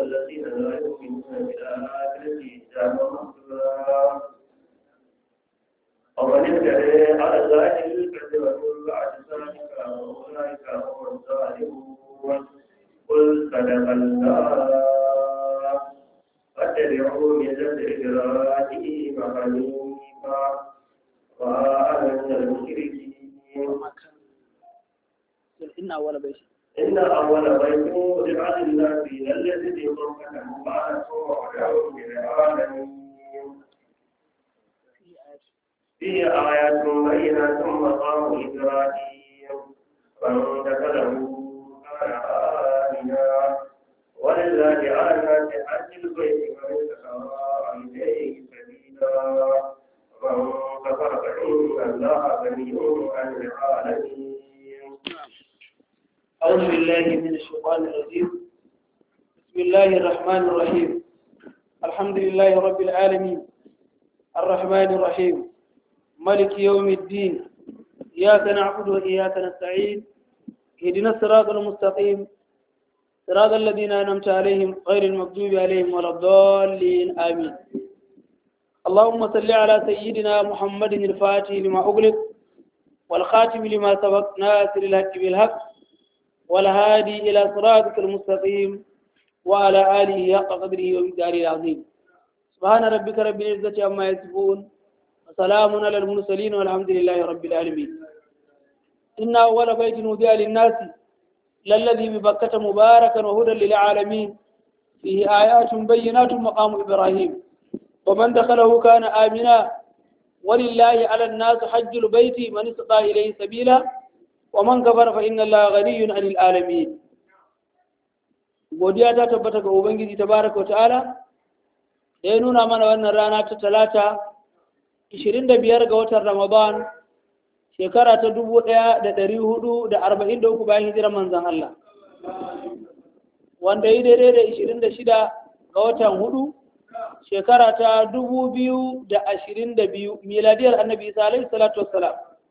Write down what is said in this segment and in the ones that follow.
الذين لا يؤمنون بالآخرة حجابا مستورا ومن افترى على الله الكذب من بعد ذلك فأولئك هم الظالمون قل صدق الله فاتبعوا ملة إبراهيم حنيفا وأنا من المشركين إن أول بيت إن أول بيت وضع للناس الذي بمكة مبارك وهدى للعالمين فيه آيات بينات مقام إبراهيم فمن دخله كان آمنا ولله على الناس حج البيت من استطاع إليه سبيلا ومن كفر فإن الله غني عن العالمين أعوذ بالله من الشيطان الرجيم بسم الله الرحمن الرحيم الحمد لله رب العالمين الرحمن الرحيم ملك يوم الدين إياك نعبد وإياك نستعين اهدنا الصراط المستقيم صراط الذين أنعمت عليهم غير المغضوب عليهم ولا الضالين آمين اللهم صل على سيدنا محمد الفاتح لما أغلق والخاتم لما سبق ناصر الحق بالحق والهادي إلى صراطك المستقيم وعلى آله حق قدره ومقداره العظيم سبحان ربك رب العزة عما يصفون وسلام على المرسلين والحمد لله رب العالمين إن أول بيت وضع للناس للذي ببكة مباركا وهدى للعالمين فيه آيات بينات مقام إبراهيم ومن دخله كان آمنا ولله على الناس حج البيت من استطاع إليه سبيلا ومن كفر فإن الله غني عن العالمين godiya ta tabbata ga ubangiji tabaraka ta'ala da ya nuna mana wannan rana ta talata 25 ga watan ramadan shekara ta 1443 bayan hijirar manzon Allah wanda yi daidai da 26 ga watan hudu shekara ta 2022 miladiyar annabi isa alaihi salatu wassalam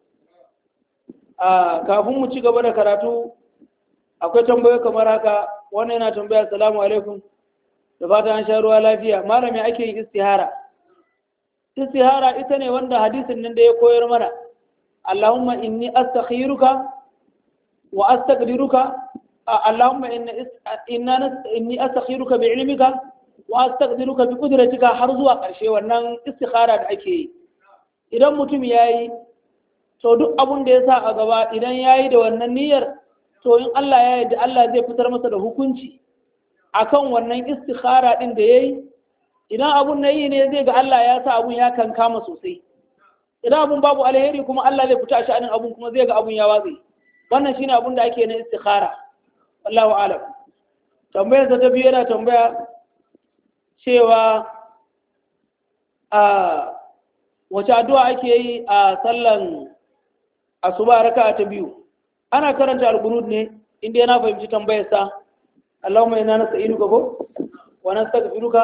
a kafin mu ci gaba da karatu akwai tambayoyi kamar haka wannan yana tambaya assalamu alaikum da fata an sha ruwa lafiya malami ake yin istihara istihara ita ne wanda hadisin nan da ya koyar mana Allahumma inni astakhiruka wa astaqdiruka Allahumma inni astakhiruka bi ilmika wa astaqdiruka bi qudratika har zuwa ƙarshe wannan istikhara da ake yi idan mutum yayi to duk abun da ya sa a gaba idan yayi da wannan niyyar to in Allah ya yarda Allah zai fitar masa da hukunci akan wannan istikhara din da yayi idan abun na yi ne zai ga Allah ya sa abun ya kankama sosai idan abun babu alheri kuma Allah zai fita sha'anin abun kuma zai ga abun ya watsi wannan shine abun da ake na istikhara wallahu alam tambayar ta biyu yana tambaya cewa a wace addu'a ake yi a sallan asuba raka'a ta biyu ana karanta al-qunut ne inda yana fahimci tambayar sa Allahumma inna nasta'inuka ko wa nastaghfiruka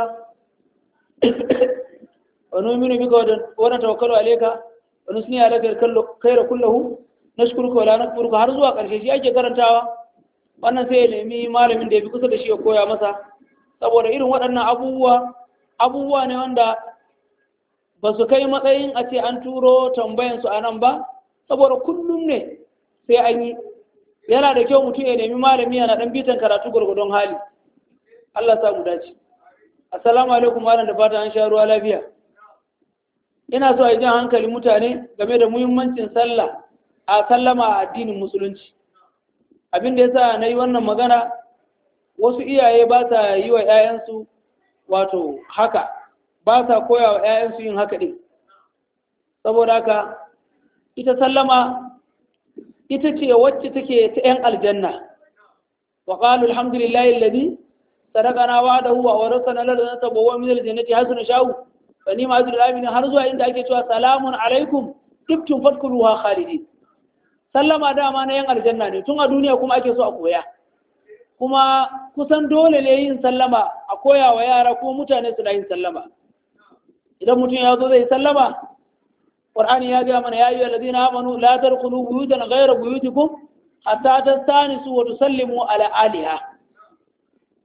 wa nu'minu bika wa natawakkalu alayka wa nusni alaka khayra kullahu nashkuruka wa la nakfuruka har zuwa karshe shi ake karantawa wannan sai ya nemi malamin da ya fi kusa da shi ya koya masa saboda irin waɗannan abubuwa abubuwa ne wanda ba su kai matsayin a ce an turo tambayansu a nan ba saboda kullum ne sai an yi yana da kyau mutum ya nemi malami yana ɗan bitan karatu gwargwadon hali Allah sa mu dace assalamu alaikum malam da fata an sha ruwa lafiya ina so a yi jan hankali mutane game da muhimmancin sallah a sallama a addinin musulunci abin da yasa na yi wannan magana wasu iyaye ba sa yi wa 'ya'yansu wato haka ba sa koya wa 'ya'yansu yin haka ɗin saboda haka ita sallama ita ce wacce take ta 'yan aljanna wa qalu alhamdulillahi alladhi sadaqana wa'dahu wa awrasana lana tabawwa min aljannati hasana sha'u fa ni ma'azul amin har zuwa inda ake cewa salamun alaikum tibtum fadkhuluha khalidin sallama dama na 'yan aljanna ne tun a duniya kuma ake so a koya kuma kusan dole ne yin sallama a koya wa yara ko mutane su da yin sallama idan mutum ya zo zai sallama qur'ani ya ga mana ya ayyuhal ladina amanu la tadkhulu buyutan ghayra buyutikum hatta tastanisu wa tusallimu ala aliha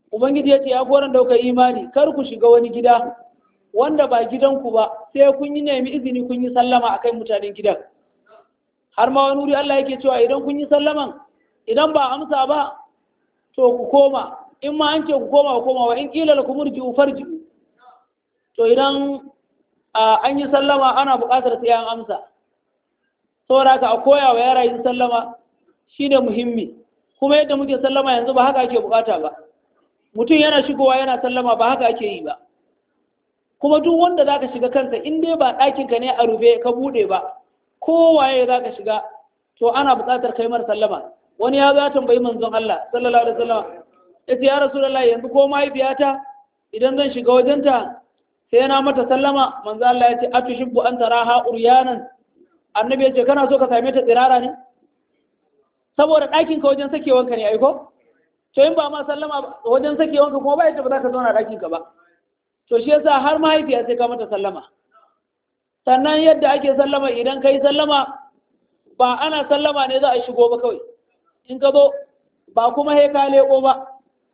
ubangiji ya ce ya koran daukar imani kar ku shiga wani gida wanda ba gidanku ba sai kun yi nemi izini kun yi sallama akan mutanen gidan har ma wani wuri Allah yake cewa idan kun yi sallaman idan ba amsa ba to ku koma in ma an ce ku koma ku koma wa in kila lakum urji'u farji'u to idan an yi sallama ana buƙatar sai an amsa saboda haka a koya wa yara yin sallama shine muhimmi kuma yadda muke sallama yanzu ba haka ake buƙata ba mutum yana shigowa yana sallama ba haka ake yi ba kuma duk wanda za ka shiga kansa in dai ba ɗakinka ne a rufe ka buɗe ba kowaye za ka shiga to ana buƙatar kai mar sallama wani ya zo ya tambayi manzon Allah sallallahu alaihi wasallam ya ce ya rasulullahi yanzu ko mahaifiyata idan zan shiga wajenta sai na mata sallama manzo Allah ya ce atushibbu an taraha uryanan annabi ya ce kana so ka same ta tsirara ne saboda ɗakin ka wajen sakewanka ne aiko to in ba ma sallama wajen sakewanka kuma ba yadda ba za ka zauna ɗakin ka ba to shi yasa har mahaifiya sai ka mata sallama sannan yadda ake sallama idan ka yi sallama ba ana sallama ne za a shigo ba kawai in ka zo ba kuma he ka leƙo ba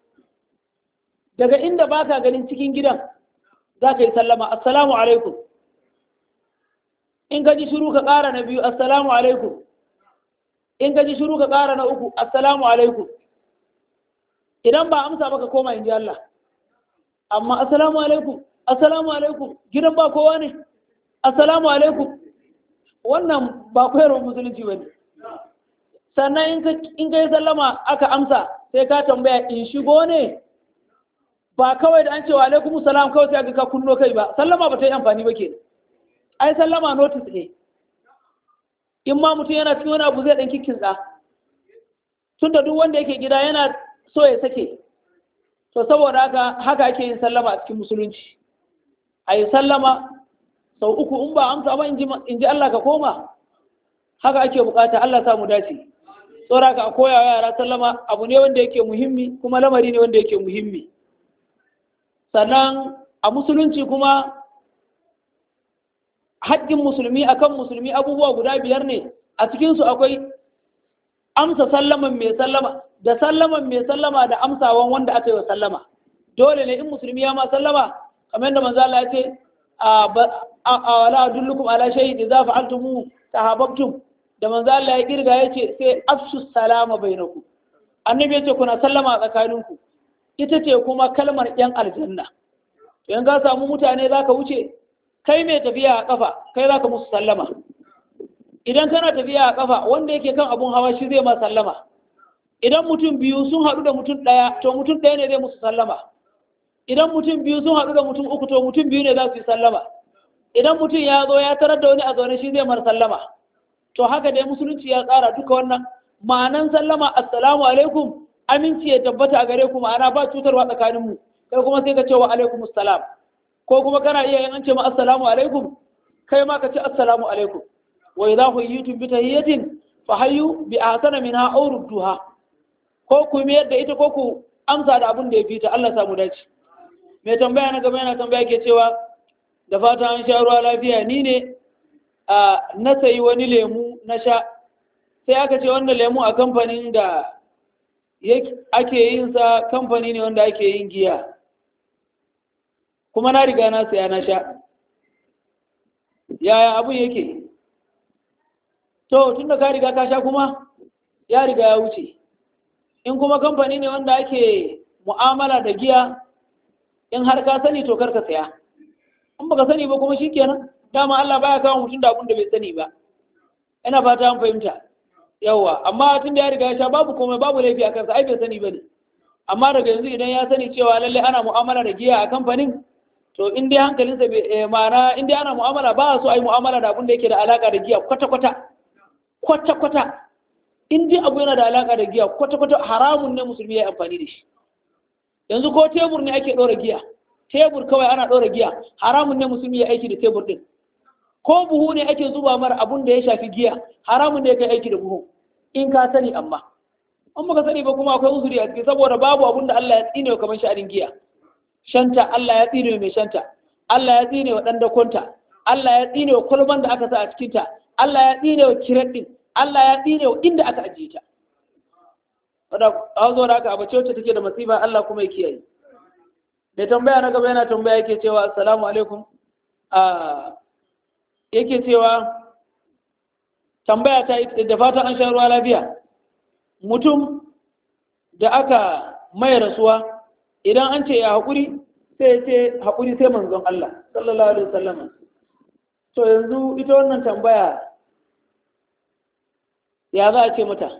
daga inda ba ka ganin cikin gidan za ka yi sallama assalamu alaikum in ka ji shiru ka ƙara na biyu assalamu alaikum in ka ji shiru ka ƙara na uku assalamu alaikum idan ba amsa ba ka koma in ji Allah amma assalamu alaikum assalamu alaikum gidan ba kowa ne assalamu alaikum wannan ba koyarwar musulunci ba ne sannan in ka yi sallama aka amsa sai ka tambaya in shigo ne ba kawai da an cewa alaikum salam kawai sai aka ka kunno kai ba sallama ba ta yi amfani ba ke ai sallama notice ne in ma mutum yana cikin wani abu zai ɗan kikinsa tunda duk wanda yake gida yana so ya sake to saboda haka haka ake yin sallama a cikin musulunci a yi sallama sau uku in ba amsa ba in ji Allah ka koma haka ake bukata Allah sa mu dace tsora ka koya wa yara sallama abu ne wanda yake muhimmi kuma lamari ne wanda yake muhimmi sannan a musulunci kuma haƙƙin musulmi akan musulmi abubuwa guda biyar ne a cikinsu akwai amsa sallaman mai sallama da sallaman mai sallama da amsawan wanda aka yi wa sallama dole ne in musulmi ya ma sallama kamar yadda manzo Allah ya ce a wala adullukum ala shay'in idza fa'altum tahabbtum da manzo Allah ya kirga yace sai afshu salama bainakum annabi yace kuna sallama a tsakaninku ita ce kuma kalmar yan aljanna to in ka samu mutane zaka wuce kai mai tafiya a kafa kai zaka musu sallama idan kana tafiya a kafa wanda yake kan abun hawa shi zai ma sallama idan mutum biyu sun haɗu da mutum ɗaya to mutum ɗaya ne zai musu sallama idan mutum biyu sun haɗu da mutum uku to mutum biyu ne za su yi sallama idan mutum ya zo ya tarar da wani a zaune shi zai mar sallama to haka dai musulunci ya tsara duka wannan ma'anan sallama assalamu alaikum aminci ya tabbata a gare ku ma'ana ba cutarwa tsakanin mu kai kuma sai ka ce wa alaikum assalam ko kuma kana iya yin an ce ma assalamu alaikum kai ma ka ce assalamu alaikum wa idza huyitum bi tahiyatin fa hayyu bi ahsana minha aw rudduha ko ku mayar da ita ko ku amsa da abin da ya fita Allah samu dace mai tambaya na gaba yana tambaya ke cewa da fata an sha ruwa lafiya ni ne a na sayi wani lemu na sha sai aka ce wanda lemu a kamfanin da ake yin sa kamfani ne wanda ake yin giya kuma na riga na saya na sha yaya abun yake to tun da ka riga ka sha kuma ya riga ya wuce in kuma kamfani ne wanda ake mu'amala da giya in har ka sani to karka saya in baka sani ba kuma shikenan dama Allah baya kawo mutum da abun da bai sani ba ina fata an fahimta yawa amma tun da ya riga ya sha babu komai babu laifi a kansa ai bai sani bane amma daga yanzu idan ya sani cewa lalle ana mu'amala da giya a kamfanin to in dai hankalinsa bai ma'ana in dai ana mu'amala ba so a yi mu'amala da abun da yake da alaka da giya kwata kwata kwata kwata in dai abu yana da alaka da giya kwata kwata haramun ne musulmi ya yi amfani da shi yanzu ko tebur ne ake ɗora giya tebur kawai ana ɗora giya haramun ne musulmi ya aiki da tebur ɗin ko buhu ne ake zuba mara abun da ya shafi giya haramun ne kai aiki da buhu in ka sani amma an baka sani ba kuma akwai uzuri a ciki saboda babu abun da Allah ya tsine wa kamar sha'anin giya shanta Allah ya tsine wa mai shanta Allah ya tsine wa ɗan dakonta Allah ya tsine wa kwalban da aka sa a cikinta Allah ya tsine wa kiret ɗin Allah ya tsine wa inda aka ajiye ta a zo da aka abace wacce take da masifa Allah kuma ya kiyaye da tambaya na gaba yana tambaya yake cewa assalamu alaikum a yake cewa tambaya ta da fatan an sha ruwa lafiya mutum da aka mai rasuwa idan an ce ya haƙuri sai ce haƙuri sai manzon Allah sallallahu alaihi wasallam to yanzu ita wannan tambaya ya za a ce mata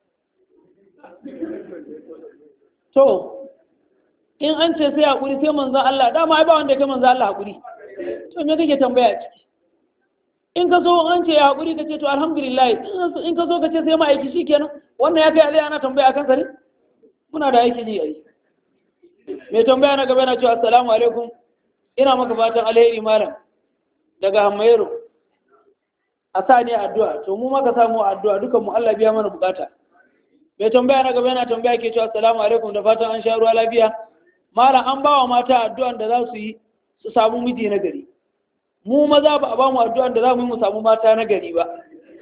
to in an ce sai haƙuri sai manzon Allah dama ai ba wanda ya kai manzon Allah haƙuri to me kake tambaya ciki in ka so an ce ya haƙuri ka ce to alhamdulillah in ka so ka ce sai ma aiki shikenan wannan ya kai alai ana tambaya akan sa ne muna da aiki ji ai mai tambaya na gaba na cewa assalamu alaikum ina maka fatan alheri malam daga hamayero a sa ne addu'a to mu maka samu addu'a dukan mu Allah biya mana bukata mai tambaya na gaba yana tambaya ke cewa assalamu alaikum da fatan an sha ruwa lafiya malam an bawa mata addu'an da za su yi su samu miji na gari mu maza ba a ba mu addu'an da za mu yi mu samu mata na gari ba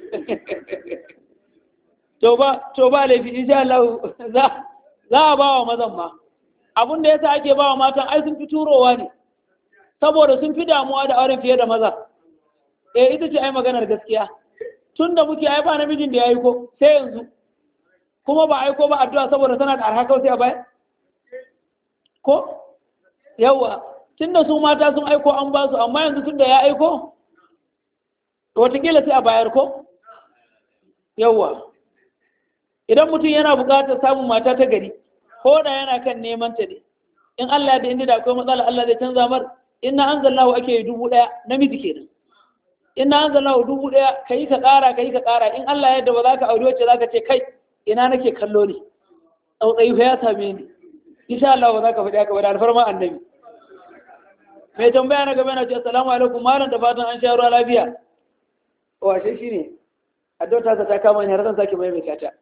to ba to ba laifi insha Allah za za a ba wa mazan ma abin da yasa ake ba wa matan ai sun fi turowa ne saboda sun fi damuwa da auren fiye da maza eh ita ce ai maganar gaskiya tun da muke ai ba namijin da ya aiko sai yanzu kuma ba aiko ba addu'a saboda tana da arha kawai sai a baya ko yawa tun da su mata sun aiko an ba su amma yanzu tun da ya aiko watakila sai a bayar ko yawa idan mutum yana buƙatar samun mata ta gari ko da yana kan neman ta ne in Allah da inda da akwai matsala Allah zai canza mar inna anzalallahu ake yi dubu ɗaya namiji kenan inna anzalallahu dubu ɗaya kai ka ƙara kai ka ƙara in Allah yadda ba za ka aure wacce za ka ce kai ina nake kallo ne tsautsayi fa ya same ni insha Allah ba za ka faɗi haka ba da alfarma annabi mai tambaya na gaba na ce assalamu alaikum malam da fatan an sha ruwa lafiya washe shi ne addu'a ta ta kama ni har zan sake maimaita ta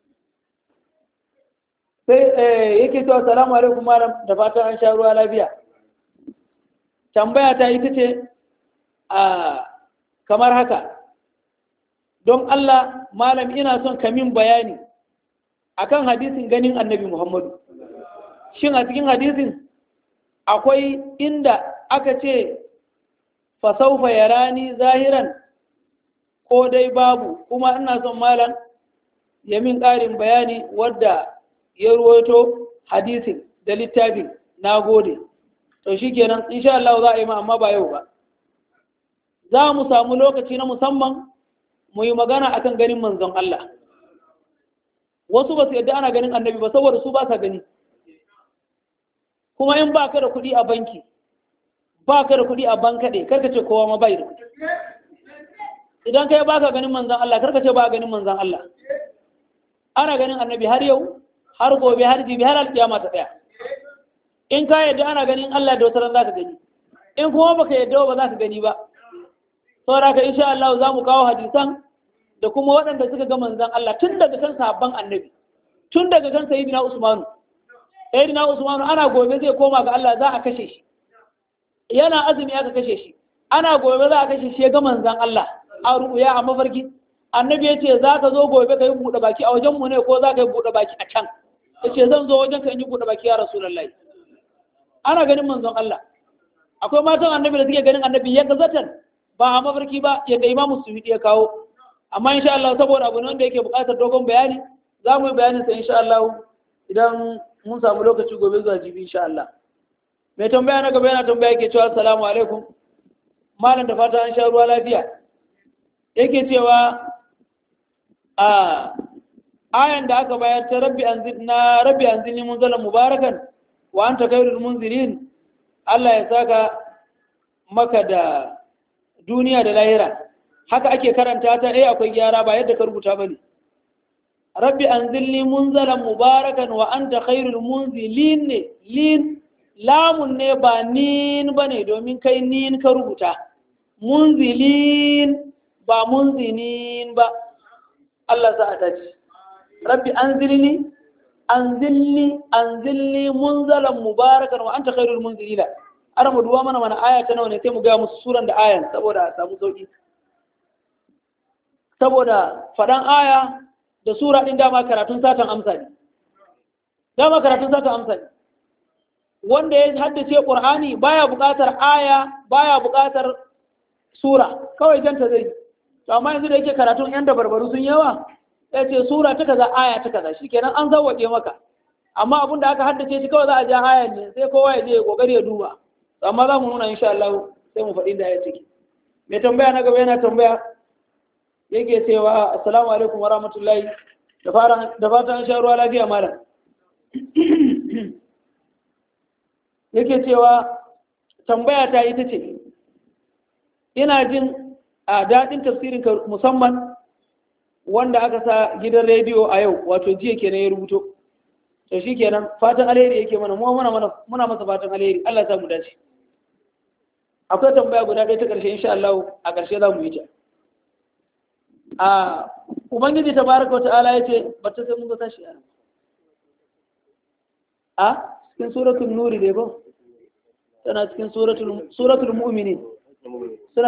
sai yake cewa assalamu alaikum malam da fatan an sha ruwa lafiya tambaya ta ita ce a kamar haka don Allah malam ina son kamin bayani akan hadisin ganin annabi Muhammadu shin a cikin hadisin akwai inda aka ce fasaufa ya rani zahiran ko dai babu kuma ina son malam ya min ƙarin bayani wadda ya ruwaito hadisin da littafin na gode to shi kenan insha Allah za a yi ma amma ba yau ba za mu samu lokaci na musamman mu yi magana akan ganin manzon Allah wasu ba su yadda ana ganin annabi ba saboda su ba sa gani kuma in ba ka da kuɗi a banki ba ka da kuɗi a bankaɗe karka ce kowa ma bai da kuɗi idan kai ba ka ganin manzan Allah karka ce ba ganin manzan Allah ana ganin annabi har yau har gobe har jibi har alƙiyama ta tsaya in ka yadda ana ganin Allah da wata za ka gani in kuma baka yadda ba za ka gani ba saboda ka insha Allah za mu kawo hadisan da kuma waɗanda suka ga manzan Allah tun daga kan sabon annabi tun daga kan sayyidina Usmanu sayyidina Usmanu ana gobe zai koma ga Allah za a kashe shi yana azumi aka kashe shi ana gobe za a kashe shi ya ga manzan Allah a ru'uya a mafarki annabi ya ce za ka zo gobe ka yi buɗe baki a wajen mu ne ko za ka yi buɗe baki a can ya ce zan zo wajen ka yi buɗe baki ya rasulullahi ana ganin manzon Allah akwai matan annabi da suke ganin annabi ya gazatan ba a mafarki ba yadda imamu su ya kawo amma insha Allah saboda abu ne wanda yake buƙatar dogon bayani za mu yi bayanin sa insha Allah idan mun samu lokaci gobe zuwa jibi insha Allah mai tambaya na gaba yana tambaya yake cewa assalamu alaikum malam da fata an sha ruwa lafiya yake cewa a ayan da aka bayar ta rabbi anzilna rabbi anzilni munzalan mubarakan wa anta khairul munzilin Allah ya saka maka da duniya da lahira haka ake karanta ta eh akwai gyara ba yadda ka rubuta bane rabbi anzilni munzalan mubarakan wa anta khairul munzilin ne lin lamun ne ba nin bane domin kai nin ka rubuta munzilin ba munzinin ba Allah za a dace rabbi anzilni anzilni anzilni munzalan mubarakan wa anta khairul munzilina ana mu duwa mana mana aya ta nawa ne sai mu ga musu suran da ayan saboda a samu sauki saboda faɗan aya da sura ɗin dama karatun satan amsa ne dama karatun zaka amsa ne wanda ya haddace qur'ani baya buƙatar aya baya buƙatar sura kawai janta zai to amma yanzu da yake karatun yan da barbaru sun yawa sai ce sura ta kaza aya ta kaza shikenan an zawwaje maka amma abin da aka haddace shi kawai za a ja ayan ne sai kowa ya je ya kokari ya duba amma za mu nuna insha Allah sai mu faɗi da ya ciki mai tambaya na gaba yana tambaya yake cewa assalamu alaikum wa rahmatullahi da fara da fatan sha ruwa lafiya malam yake cewa tambaya ta ita ce ina jin a daɗin tafsirin ka musamman wanda aka sa gidan rediyo a yau wato jiya kenan ya rubuto to shi kenan fatan alheri yake mana mu muna mana muna masa fatan alheri Allah ya samu dace akwai tambaya guda ɗaya ta ƙarshe insha Allah a ƙarshe za mu yi ta a ubangiji tabaraka ta'ala ya ce ba ta sai mun ga tashi a a cikin suratul nuri dai ba tana cikin suratul suratul mu'minin suna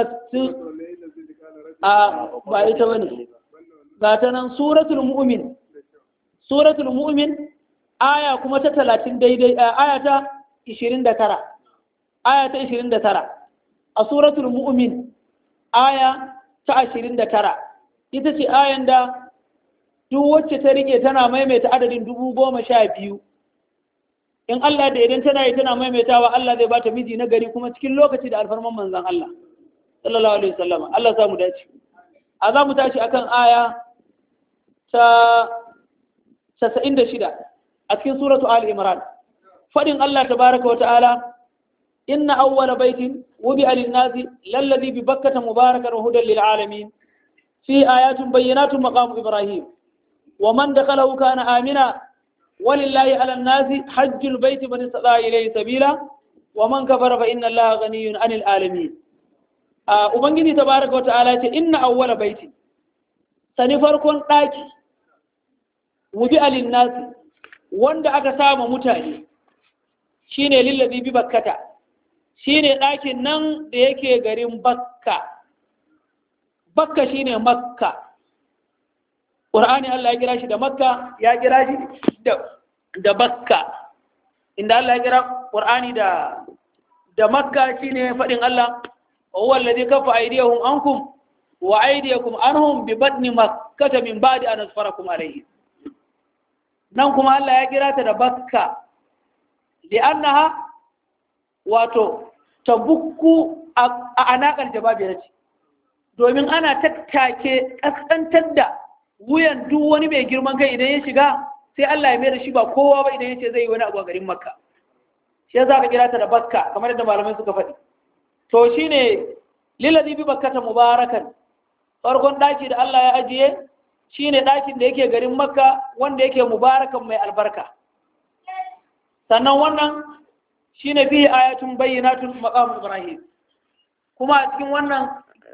a ba ita bane ga ta nan suratul mu'min suratul mu'min aya kuma ta talatin daidai aya ta ishirin da tara aya ta ishirin da tara a suratul mu'min aya ta ashirin da tara ita ce ayan da duk wacce ta rike tana maimaita adadin dubu goma sha biyu in Allah da idan tana yi tana maimaitawa Allah zai bata miji na gari kuma cikin lokaci da alfarman manzan Allah sallallahu alaihi wasallam Allah za mu dace a za mu tashi akan aya ta 96 a cikin suratu Ali Imran fadin Allah tabaraka wa ta'ala inna awwala baitin wubi'a lin-nasi lalladhi bi bakkata mubarakan wa hudan lil alamin fi ayatin bayyinatun maqam Ibrahim wa man dakhalahu kana amina ولله على الناس حج البيت من استطاع إليه سبيلا ومن كفر فإن الله غني عن العالمين Ubangiji tabaraka wa ta'ala ce inna awwala baiti sani farkon ɗaki wubi alin nasi wanda aka sama mutane shine lillazi bi bakkata shine ɗakin nan da yake garin bakka bakka shine makka Qur'ani Allah ya kira shi da Makka ya kira shi da da Bakka inda Allah ya kira Qur'ani da da Makka shine fadin Allah huwa alladhi kafa aydiyahum ankum wa aydiyakum anhum bi batni makkah min ba'di an asfarakum alayhi nan kuma Allah ya kira ta da Bakka li'annaha wato tabukku a anakal jababiyar ce domin ana tattake kaskantar da wuyan duk wani mai girman kai idan ya shiga sai Allah ya mai da shi ba kowa ba idan ya ce zai yi wani abu a garin makka shi za ka kira ta da bakka kamar yadda malamai suka faɗi to shi ne lillazi bi bakkata mubarakan farkon ɗaki da Allah ya ajiye shi ne ɗakin da yake garin makka wanda yake mubarakan mai albarka sannan wannan shi ne fiye ayatun bayyanatun maqam ibrahim kuma a cikin wannan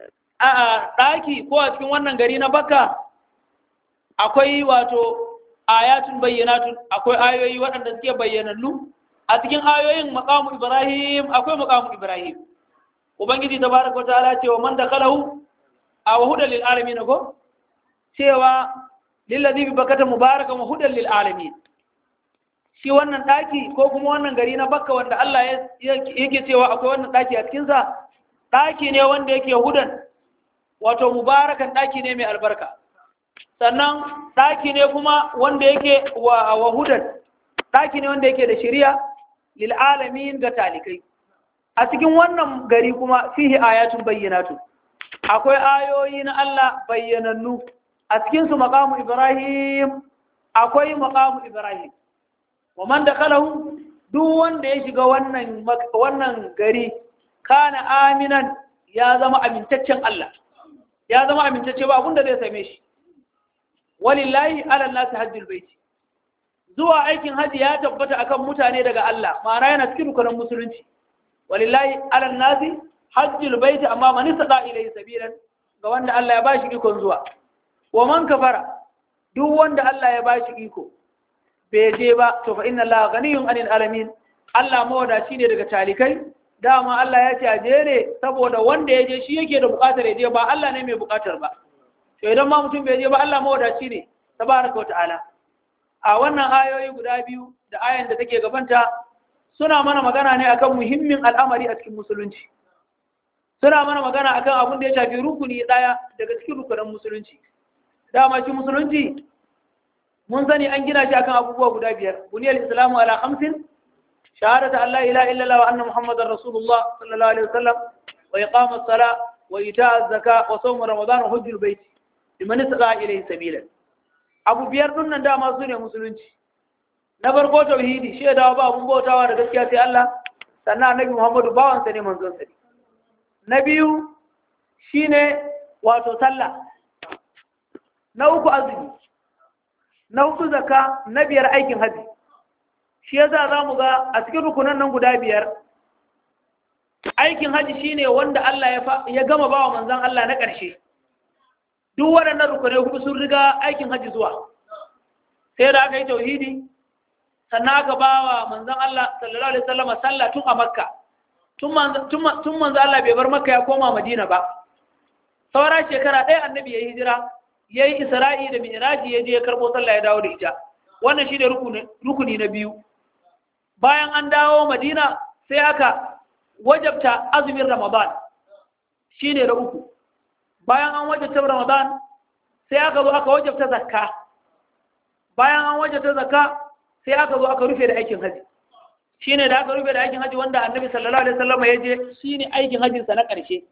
ɗaki ko a cikin wannan gari na bakka akwai wato ayatun bayyanatun akwai ayoyi waɗanda suke bayyanannu a cikin ayoyin maqamu ibrahim akwai maqamu ibrahim ubangiji tabaraka wa ta'ala cewa man dakhalahu aw hudan lil alamin ko cewa lillazi bi bakata mubarakan wa hudan lil alamin shi wannan daki ko kuma wannan gari na bakka wanda Allah yake cewa akwai wannan daki a cikin sa daki ne wanda yake hudan wato mubarakan daki ne mai albarka sannan ɗaki ne kuma wanda yake wa wahudan ɗaki ne wanda yake da shirya lil'alamin ga talikai a cikin wannan gari kuma fihi ayatun bayyanatu akwai ayoyi na Allah bayyanannu a cikinsu maqamu Ibrahim akwai maqamu Ibrahim wa man dakhalahu duk wanda ya shiga wannan wannan gari kana aminan ya zama amintaccen Allah ya zama amintacce ba abinda zai same shi walillahi ala nasi hajjul baiti zuwa aikin haji ya tabbata akan mutane daga Allah ma'ana yana cikin rukunin musulunci walillahi ala nasi hajjul baiti amma man istada ilayhi sabilan ga wanda Allah ya bashi ikon zuwa wa man kafara duk wanda Allah ya bashi iko bai je ba to fa inna Allah ghaniyun anil alamin Allah mawadaci ne daga talikai dama Allah ya ce a je ne saboda wanda ya je shi yake da bukatar ya je ba Allah ne mai bukatar ba to idan ma mutum bai je ba Allah mawadaci ne tabaraka wa ta'ala a wannan ayoyi guda biyu da ayan da take gabanta suna mana magana ne akan muhimmin al'amari a cikin musulunci suna mana magana akan abin da ya shafi rukuni daya daga cikin rukunan musulunci dama shi musulunci mun sani an gina shi akan abubuwa guda biyar buniyar islamu ala khamsin shahadatu an la ilaha illallah wa anna muhammadar rasulullah sallallahu alaihi wasallam wa iqamus sala wa ita'az zaka wa sawm ramadan wa hajjul bait liman istata ilayhi sabila abu biyar din nan dama su ne musulunci na farko tauhidi shaidawa ba abun bautawa da gaskiya sai Allah sannan annabi Muhammadu bawansa ne manzon sa ne na biyu shine wato sallah na uku azumi na uku zakka na biyar aikin haji shi yasa zamu ga a cikin rukunan nan guda biyar aikin haji shine wanda Allah ya ya gama bawa manzon Allah na ƙarshe duk waɗannan rukunai hudu sun riga aikin haji zuwa sai da aka yi tauhidi sannan aka ba wa manzan Allah sallallahu Alaihi wasallam sallah tun a makka tun manzan Allah bai bar makka ya koma madina ba saura shekara ɗaya annabi ya yi hijira ya yi isra'i da mi'raji ya je ya karɓo sallah ya dawo da ita wannan shi ne rukuni na biyu bayan an dawo madina sai aka wajabta azumin ramadan shi ne na uku bayan an wajabta ramadan sai aka zo aka wajabta zakka bayan an wajabta zakka sai aka zo aka rufe da aikin haji shine da aka rufe da aikin haji wanda annabi sallallahu alaihi wasallam ya je shine aikin hajin sa na ƙarshe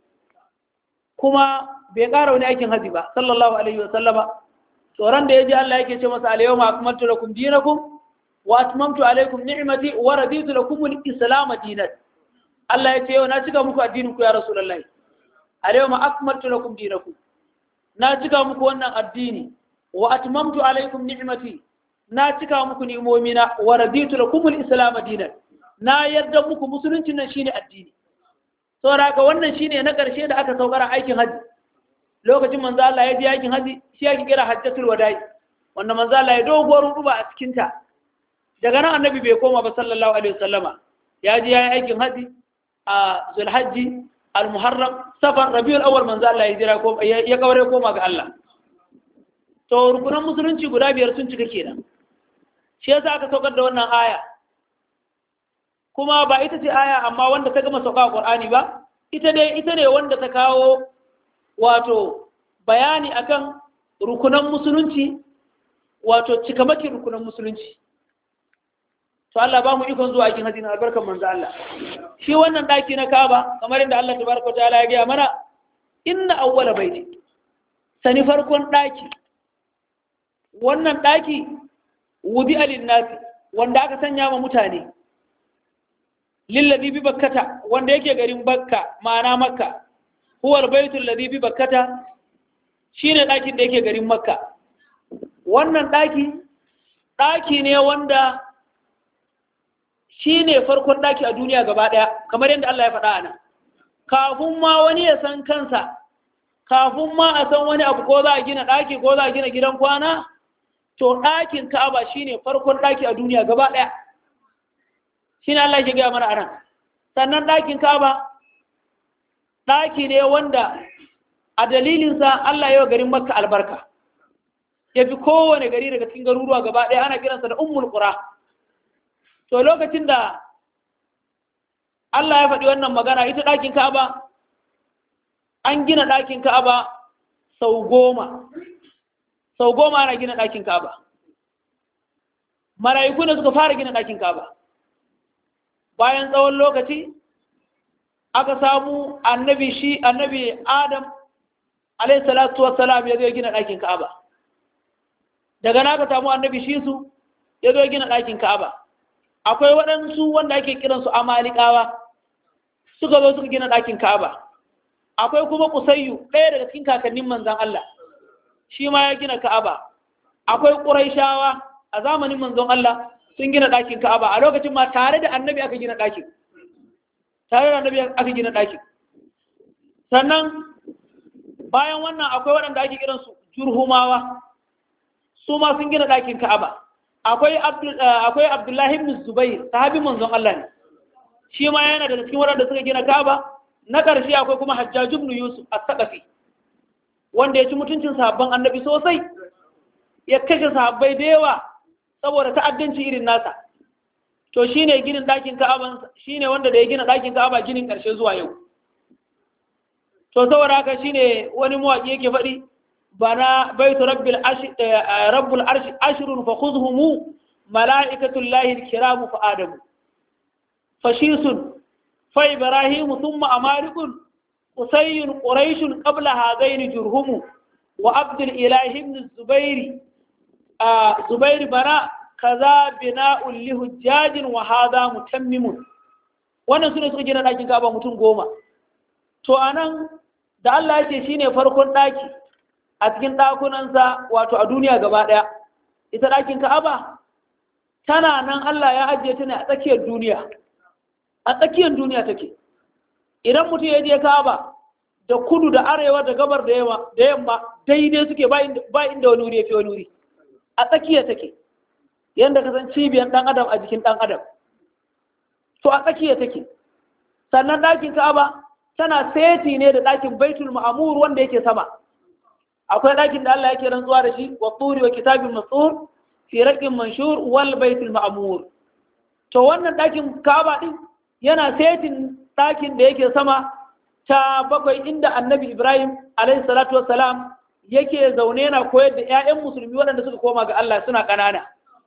kuma bai ƙara wani aikin haji ba sallallahu alaihi wasallam tsoron da ya je Allah yake ce masa al-yawma akmaltu lakum dinakum wa atmamtu alaykum ni'mati wa raditu lakum al-islam dinan Allah ya ce yau na cika muku addinin ku ya rasulullahi al-yawma akmaltu lakum dinakum na cika muku wannan addini wa atmamtu alaykum ni'mati na cika muku ni'imomina wa raditu lakum al-islam dinan na yarda muku musulunci nan shine addini saboda haka wannan shine na karshe da aka saukara aikin haji lokacin manzo Allah ya je aikin haji shi ake kira hajjatul wada'i wanda manzo Allah ya doguwar ruba a cikin ta daga nan annabi bai koma ba sallallahu alaihi wasallama ya je yayin aikin haji a zulhajji al-muharram safar rabiul awwal manzo Allah ya jira ko ya kaure koma ga Allah to rukunan musulunci guda biyar sun cika kenan shi yasa aka saukar da wannan aya kuma ba ita ce aya amma wanda ta gama sauka a Qur'ani ba ita dai ita ne wanda ta kawo wato bayani akan rukunan musulunci wato cikamakin rukunan musulunci to Allah ba mu ikon zuwa aikin hajji na albarkan manzo Allah shi wannan daki na Kaaba kamar inda Allah tabaraka ta'ala ya gaya mana inna awwala baiti sani farkon daki wannan daki wudi alinnasi wanda aka sanya ma mutane lillazi bi bakkata wanda yake garin bakka ma'ana makka huwa albaitul ladhi bi bakkata shine dakin da yake garin makka wannan daki daki ne wanda shine farkon daki a duniya gaba daya kamar yadda Allah ya faɗa anan kafin ma wani ya san kansa kafin ma a san wani abu ko za a gina daki ko za a gina gidan kwana to ɗakin Ka'aba shine farkon ɗaki a duniya gaba ɗaya shine Allah ya gaya mana anan sannan ɗakin Ka'aba ɗaki ne wanda a dalilinsa Allah ya garin Makka albarka ya fi kowane gari daga cikin garuruwa gaba ɗaya ana kiransa da Ummul Qura to lokacin da Allah ya faɗi wannan magana ita ɗakin Ka'aba an gina ɗakin Ka'aba sau goma sau goma ana gina ɗakin kaba mara'iku ne suka fara gina ɗakin kaba bayan tsawon lokaci aka samu annabi shi annabi adam alaihi salatu wassalam ya zo gina ɗakin kaba daga na aka samu annabi shi su ya zo gina ɗakin kaba akwai waɗansu wanda ake kiransu amalikawa suka zo suka gina ɗakin kaba akwai kuma kusayyu ɗaya daga cikin kakannin manzan Allah shi ma ya gina Ka'aba akwai Qurayshawa a zamanin manzon Allah sun gina ɗakin Ka'aba a lokacin ma tare da annabi aka gina ɗakin tare da annabi aka gina ɗakin sannan bayan wannan akwai waɗanda ake kiran su Jurhumawa su ma sun gina ɗakin Ka'aba akwai akwai Abdullahi ibn Zubair sahabin manzon Allah ne shi ma yana da cikin waɗanda suka gina Ka'aba na ƙarshe akwai kuma Hajjaj ibn Yusuf as-Saqafi wanda ya ci mutuncin sahabban annabi sosai ya kashe sahabbai da yawa saboda ta'addanci irin nasa to shine ginin ɗakin ka'aba shine wanda da ya gina ɗakin ka'aba ginin ƙarshe zuwa yau to saboda haka shine wani mawaƙi yake faɗi bana baitu rabbil arshi rabbul arshi ashrun fa khudhumu malaikatul lahi alkiramu fa adamu fashisun fa ibrahimu thumma amarikun qusayyun quraishun qabla hadaini jurhumu wa abdul ilahi ibn zubairi zubair bana kaza bina'un li hujjajin wa hadha mutammimun wannan sune suka gina ɗakin Ka'aba mutum goma to anan da Allah ya ce shine farkon ɗaki a cikin ɗakunansa wato a duniya gaba ɗaya ita ɗakin Ka'aba tana nan Allah ya ajiye ta ne a tsakiyar duniya a tsakiyar duniya take idan mutum ya je Ka'aba da kudu da arewa da gabar da yamma daidai suke ba inda wani wuri ya fi wani wuri a tsakiya take yadda ka san cibiyar ɗan adam a jikin ɗan adam to a tsakiya take sannan ɗakin ka'aba tana seti ne da ɗakin baitul ma'amur wanda yake sama akwai ɗakin da Allah yake rantsuwa da shi wa turi wa kitabin masur fi raqin manshur wal baitul ma'amur to wannan ɗakin ka'aba din yana setin ɗakin da yake sama ta bakwai inda annabi ibrahim alaihi salatu wassalam yake zaune yana koyar da 'ya'yan musulmi waɗanda suka koma ga Allah suna ƙanana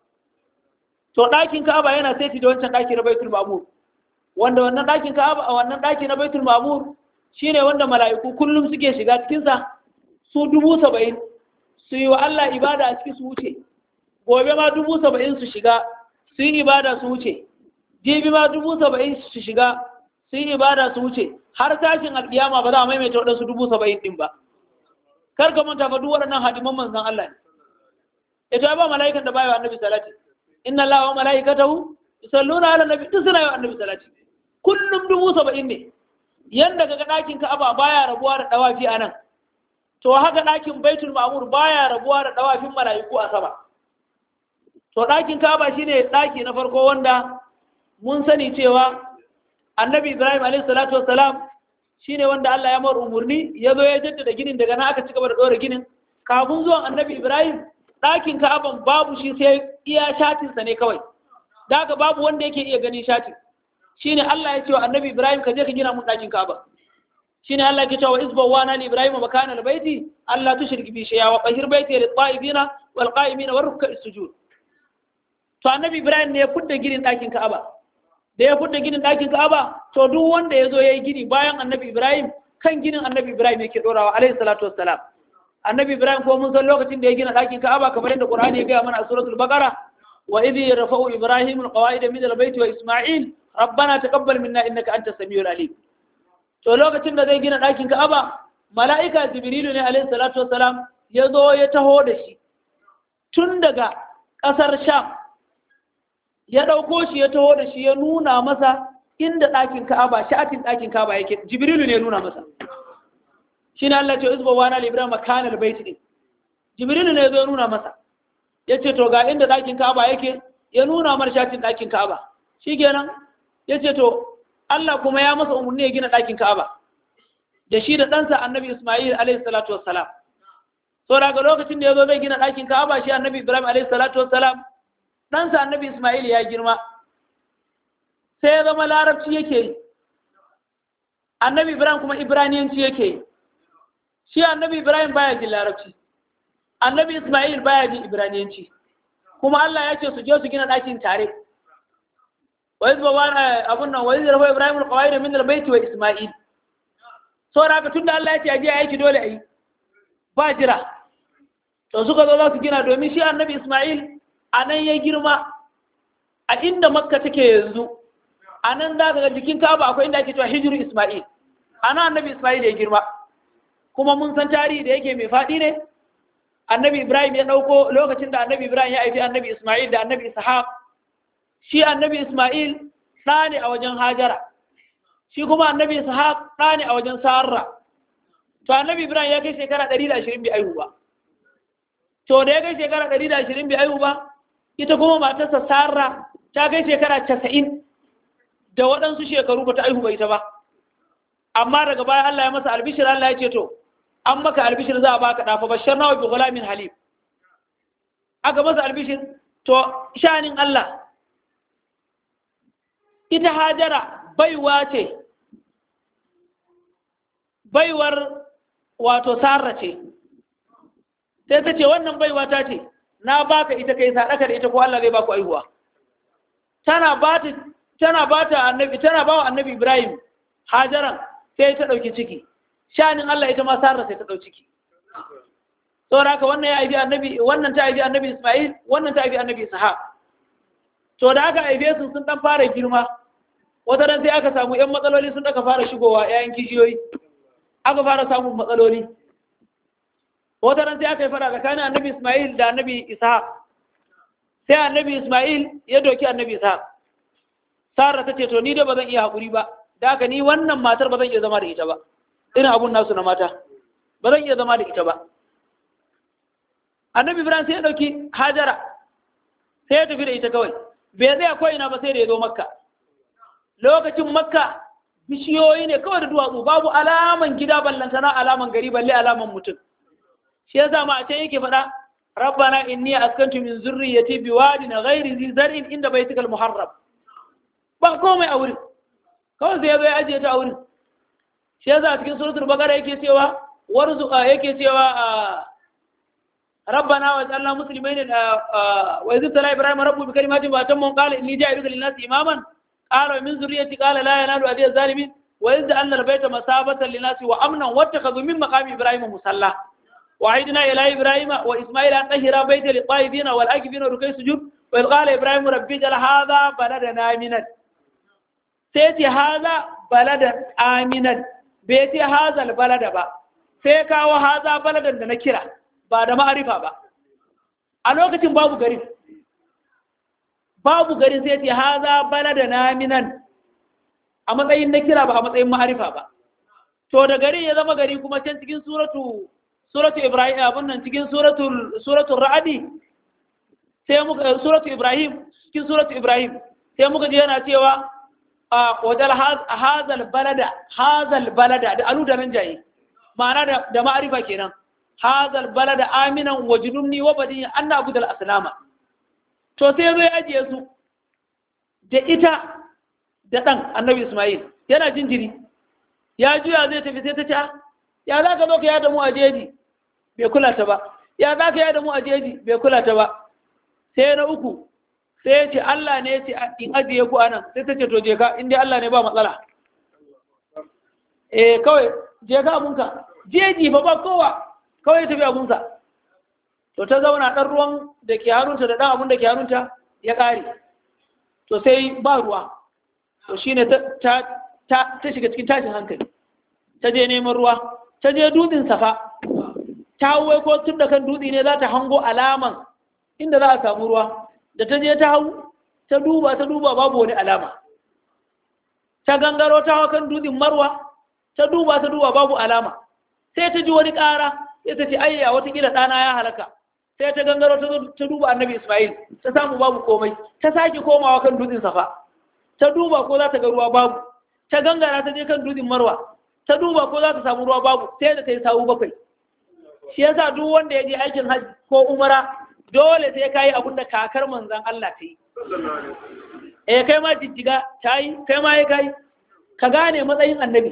to ɗakin Ka'aba yana saiti da wancan ɗaki na Baitul Ma'mur wanda wannan ɗakin Ka'aba a wannan ɗaki na Baitul Ma'mur shine wanda mala'iku kullum suke shiga cikin sa su dubu saba'in su yi wa Allah ibada a ciki su wuce gobe ma dubu saba'in su shiga su yi ibada su wuce jibi ma dubu saba'in su shiga su yi ibada su wuce har tashin alƙiyama ba za a maimaita waɗansu dubu saba'in ɗin ba kar ka manta fa duk waɗannan hadiman manzon Allah ne ita ba mala'ikan da bai wa annabi salati inna allaha wa mala'ikatahu yusalluna ala nabi duk suna yi wa annabi salati kullum dubu saba'in ne yanda kaga ɗakin ka'aba baya rabuwa da dawafi a nan to haka ɗakin baitul ma'mur baya rabuwa da dawafin mala'iku a sama to ɗakin ka'aba shine ɗaki na farko wanda mun sani cewa annabi ibrahim alaihi salatu wassalam shine wanda Allah ya mar umurni ya zo ya jaddada ginin daga nan aka ci gaba da ɗora ginin kafin zuwan annabi ibrahim ɗakin ka'aban babu shi sai iya shatinsa ne kawai da haka babu wanda yake iya ganin shatin shine Allah ya ce wa annabi ibrahim ka je ka gina mun ɗakin ka'aba shine Allah ke cewa isba wa na ibrahim makana albayti Allah tushrik bi shay'a wa qahir bayti lit ta'ibina wal qa'imina war ruk'a sujud to annabi ibrahim ne ya fudda ginin ɗakin ka'aba da ya fudda ginin ɗakin ka'aba to duk wanda ya zo ya yi gini bayan annabi ibrahim kan ginin annabi ibrahim yake ɗorawa alaihi salatu wassalam annabi ibrahim ko mun san lokacin da ya gina ɗakin ka'aba kamar yadda qur'ani ya gaya mana a suratul baqara wa idh yarfa'u ibrahim alqawaida min albayt wa isma'il rabbana taqabbal minna innaka antas samiul alim to lokacin da zai gina ɗakin ka'aba mala'ika jibrilu ne alaihi salatu wassalam ya zo ya taho da shi tun daga ƙasar sham ya ɗauko shi ya taho da shi ya nuna masa inda ɗakin ka'aba sha'atin ɗakin ka'aba yake jibrilu ne ya nuna masa shi ne Allah ce izba wa na libra makanar baiti din jibrilu ne ya zo ya nuna masa ya ce to ga inda ɗakin ka'aba yake ya nuna mar sha'atin ɗakin ka'aba shi kenan ya ce to Allah kuma ya masa umarni ya gina ɗakin ka'aba da shi da ɗansa annabi Ismail alaihi salatu wassalam so daga lokacin da ya zo zai gina ɗakin ka'aba shi annabi Ibrahim alaihi salatu wassalam ɗansa annabi Ismail ya girma sai ya zama larabci yake yi annabi Ibrahim kuma ibraniyanci yake yi shi annabi Ibrahim baya jin larabci annabi Ismail baya jin ibraniyanci kuma Allah ya ce su je su gina ɗakin tare wa izba wa abun nan wa izra Ibrahim al-qawaid min al-bayt wa Ismail so da haka tunda Allah ya ce aje aiki dole ayi ba jira to suka zo za su gina domin shi annabi Ismail a nan ya girma a inda makka take yanzu a nan za ka ga jikin kaba akwai inda ake cewa hijiru ismail a nan annabi ismail ya girma kuma mun san tarihi da yake mai faɗi ne annabi ibrahim ya ɗauko lokacin da annabi ibrahim ya haifi annabi ismail da annabi ishaq shi annabi ismail ɗa ne a wajen hajara shi kuma annabi ishaq ɗa ne a wajen sarra to annabi ibrahim ya kai shekara ɗari da ashirin bai aihu ba to da ya kai shekara ɗari da ashirin bai aihu ba ita kuma matarsa sarra ta kai shekara casa'in da waɗansu shekaru ba ta aihu ba ita ba amma daga baya Allah ya masa albishir Allah ya ce to an maka albishir za a baka ɗafa bashar nawa bi gulamin halim aka masa albishir to shanin Allah ita hajara baiwa ce baiwar wato sarra ce sai ta ce wannan baiwa ta ce na baka ita kai sadaka da ita ko Allah zai baku aihuwa tana ba ta tana ba ta annabi tana ba wa annabi Ibrahim hajaran sai ta dauki ciki shanin Allah ita ma sarra sai ta dauki ciki saboda haka wannan ya aibi annabi wannan ta aibi annabi Ismail wannan ta aibi annabi Ishaq to da aka aibe su sun dan fara girma wata ran sai aka samu yan matsaloli sun aka fara shigowa yayin kishiyoyi aka fara samun matsaloli wata ran sai aka yi fara tsakanin annabi Ismail da annabi Ishaq sai annabi Ismail ya doki annabi Ishaq Sara ta ce to ni dai ba zan iya haƙuri ba da haka ni wannan matar ba zan iya zama da ita ba irin abun nasu na mata ba zan iya zama da ita ba annabi Ibrahim sai ya dauki Hajara sai ya tafi da ita kawai bai tsaya ko ina ba sai da ya zo Makka lokacin Makka bishiyoyi ne kawai da duwatsu babu alaman gida ballantana alaman gari balle alaman mutum shi yasa ma a can yake faɗa rabbana inni askantu min zurriyyati biwadin ghairi zi zar'in inda baitikal muharram ba komai a wurin kawai sai yazo ya ajiye ta a wurin shi yasa a cikin suratul baqara yake cewa warzuqa yake cewa rabbana wa ja'alna muslimain wa idh tala ibrahim rabbu bi kalimatin wa tamma qala inni ja'iluka lin-nasi imaman qala min zurriyyati qala la yanalu adiy az-zalimin wa idh ja'alna al-bayta masabatan lin-nasi wa amnan wattakhadhu min maqami ibrahim musalla وعيدنا إلى إبراهيم وإسماعيل أن طهر بيت للطائفين والآكفين وركي سجود وإذ قال إبراهيم ربي جل هذا بلدنا آمنا سيتي هذا بلدا آمنا بيتي هذا البلد با سيكا وهذا بلدا نكرا بعد ما أعرفها با ألوكة بابو غريب babu gari sai ce haza balada naminan a matsayin na kira ba a matsayin ma'arifa ba to da gari ya zama gari kuma can cikin suratu suratu ibrahim abun nan cikin suratul suratul ra'adi sai muka suratu ibrahim cikin suratu ibrahim sai muka ji yana cewa a wajal hazal balada hazal balada da alu da nan jaye ma'ana da da ma'arifa kenan hazal balada aminan wajnumni wa badi anna abudal aslama to sai zai ajiye su da ita da dan annabi isma'il yana jinjiri ya juya zai tafi sai ta ce ya za ka zo ka yada mu a jeji bai kula ta ba ya za ka yada mu a jeji bai kula ta ba sai na uku sai ya ce Allah ne ya ce in ajiye ku anan sai ta ce to je ka in dai Allah ne ba matsala eh kawai je ka abunka jeji ba ba kowa kawai ya tafi abunsa to ta zauna ɗan ruwan da ke hannunta da ɗan abun da ke hannunta ya ƙare to sai ba ruwa to shine ta ta shiga cikin tashin hankali ta je neman ruwa ta je dutsen safa ta wai ko tun da kan dutse ne za ta hango alaman inda za a samu ruwa da ta je ta hau ta duba ta duba babu wani alama ta gangaro ta hau kan dutsen marwa ta duba ta duba babu alama sai ta ji wani ƙara sai ta ce ayya watakila ɗana ya halaka sai ta gangaro ta duba annabi ismail ta samu babu komai ta sake komawa kan dutsen safa ta duba ko za ta ga ruwa babu ta gangara ta je kan dutsen marwa ta duba ko za ta samu ruwa babu sai da ta yi sawu bakwai shi yasa duk wanda ya je aikin hajji ko umara dole sai ka yi abin da kakar manzan Allah ta yi eh kai ma jijjiga ta yi kai ma ya kai ka gane matsayin annabi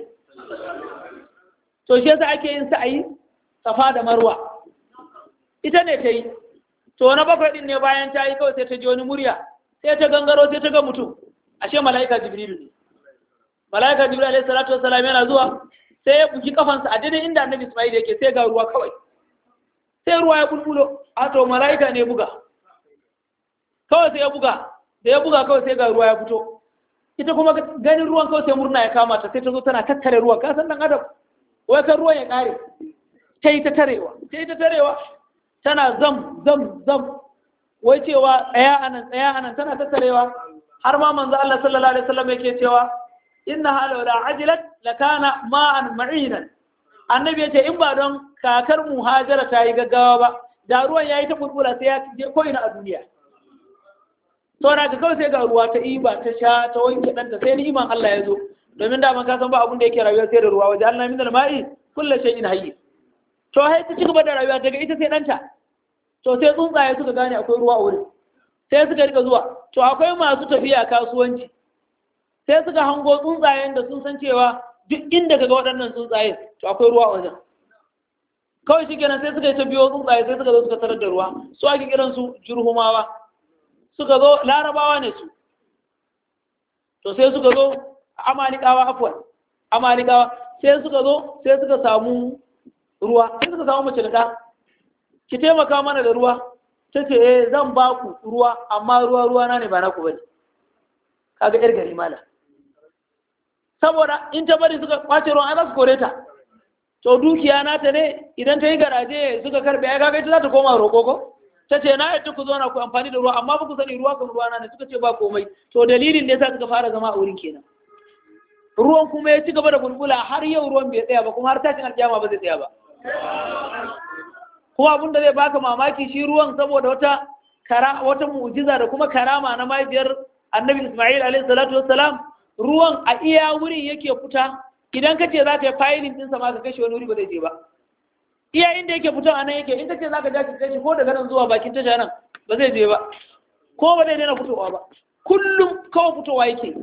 to shi yasa ake yin sa'ayi safa da marwa ita ne ta yi to na bakwai din ne bayan ta yi kawai sai ta ji wani murya sai ta gangaro sai ta ga mutum ashe mala'ika jibrilu ne mala'ika jibril alaihi salatu wassalam yana zuwa sai ya buki kafansa a daidai inda annabi isma'il yake sai ga ruwa kawai sai ruwa ya bulbulo a to mala'ika ne buga kawai sai ya buga da ya buga kawai sai ga ruwa ya fito ita kuma ganin ruwan kawai sai murna ya kama ta sai ta zo tana tattare ruwan ka san dan adam wai kan ruwan ya kare ta yi ta tarewa ta yi ta tarewa tana zam zam zam wai cewa tsaya anan tsaya anan tana tattarewa har ma manzo Allah sallallahu alaihi wasallam yake cewa inna halau da ajilat lakana ma'an ma'inan annabi yace in ba don kakar muhajara ta yi gaggawa ba da ruwan yayi ta bulbula sai ya je ko ina a duniya to da ka kawai sai ga ruwa ta iba ta sha ta wanke danta sai ni iman Allah ya zo domin da man ka san ba abun da yake rayuwa sai da ruwa waje Allah min al-ma'i kullu shay'in hayy to hai ta cigaba da rayuwa daga ita sai danta to sai tsuntsaye suka gane akwai ruwa a wurin sai suka rika zuwa to akwai masu tafiya kasuwanci sai suka hango tsuntsayen da sun san cewa duk inda kaga waɗannan tsuntsaye to akwai ruwa a wajen kawai shi kenan sai suka yi ta biyo tsuntsaye sai suka zo suka tarar da ruwa su ake kiran su jurhumawa suka zo larabawa ne su to sai suka zo amalikawa afwan amalikawa sai suka zo sai suka samu ruwa sai suka samu mace da ɗa ki taimaka mana da ruwa ta ce eh zan ba ku ruwa amma ruwa ruwa na ne ba na ku bane kaga yar gari mala saboda in ta bari suka kwace ruwan za su kore ta to dukiya nata ne idan ta yi garaje suka karbe ya kaga ita za ta koma roƙo ko ta ce na yadda ku zauna ku amfani da ruwa amma ba ku sani ruwa kan ruwa na ne suka ce ba komai to dalilin da yasa suka fara zama a wurin kenan ruwan kuma ya ci gaba da bulbula har yau ruwan bai tsaya ba kuma har tashin alƙiyama ba zai tsaya ba kuma abin da zai baka mamaki shi ruwan saboda wata kara wata mu'jiza da kuma karama na mahaifiyar annabi Ismail alaihi salatu wassalam ruwan a iya wurin yake fita idan ka ce za ka yi fayilin ɗinsa ma ka kashe wani wuri ba zai je ba iya inda yake fita a nan yake in ka ce za ka ja ka kashe ko daga nan zuwa bakin tasha nan ba zai je ba ko ba zai daina fitowa ba kullum kawai fitowa yake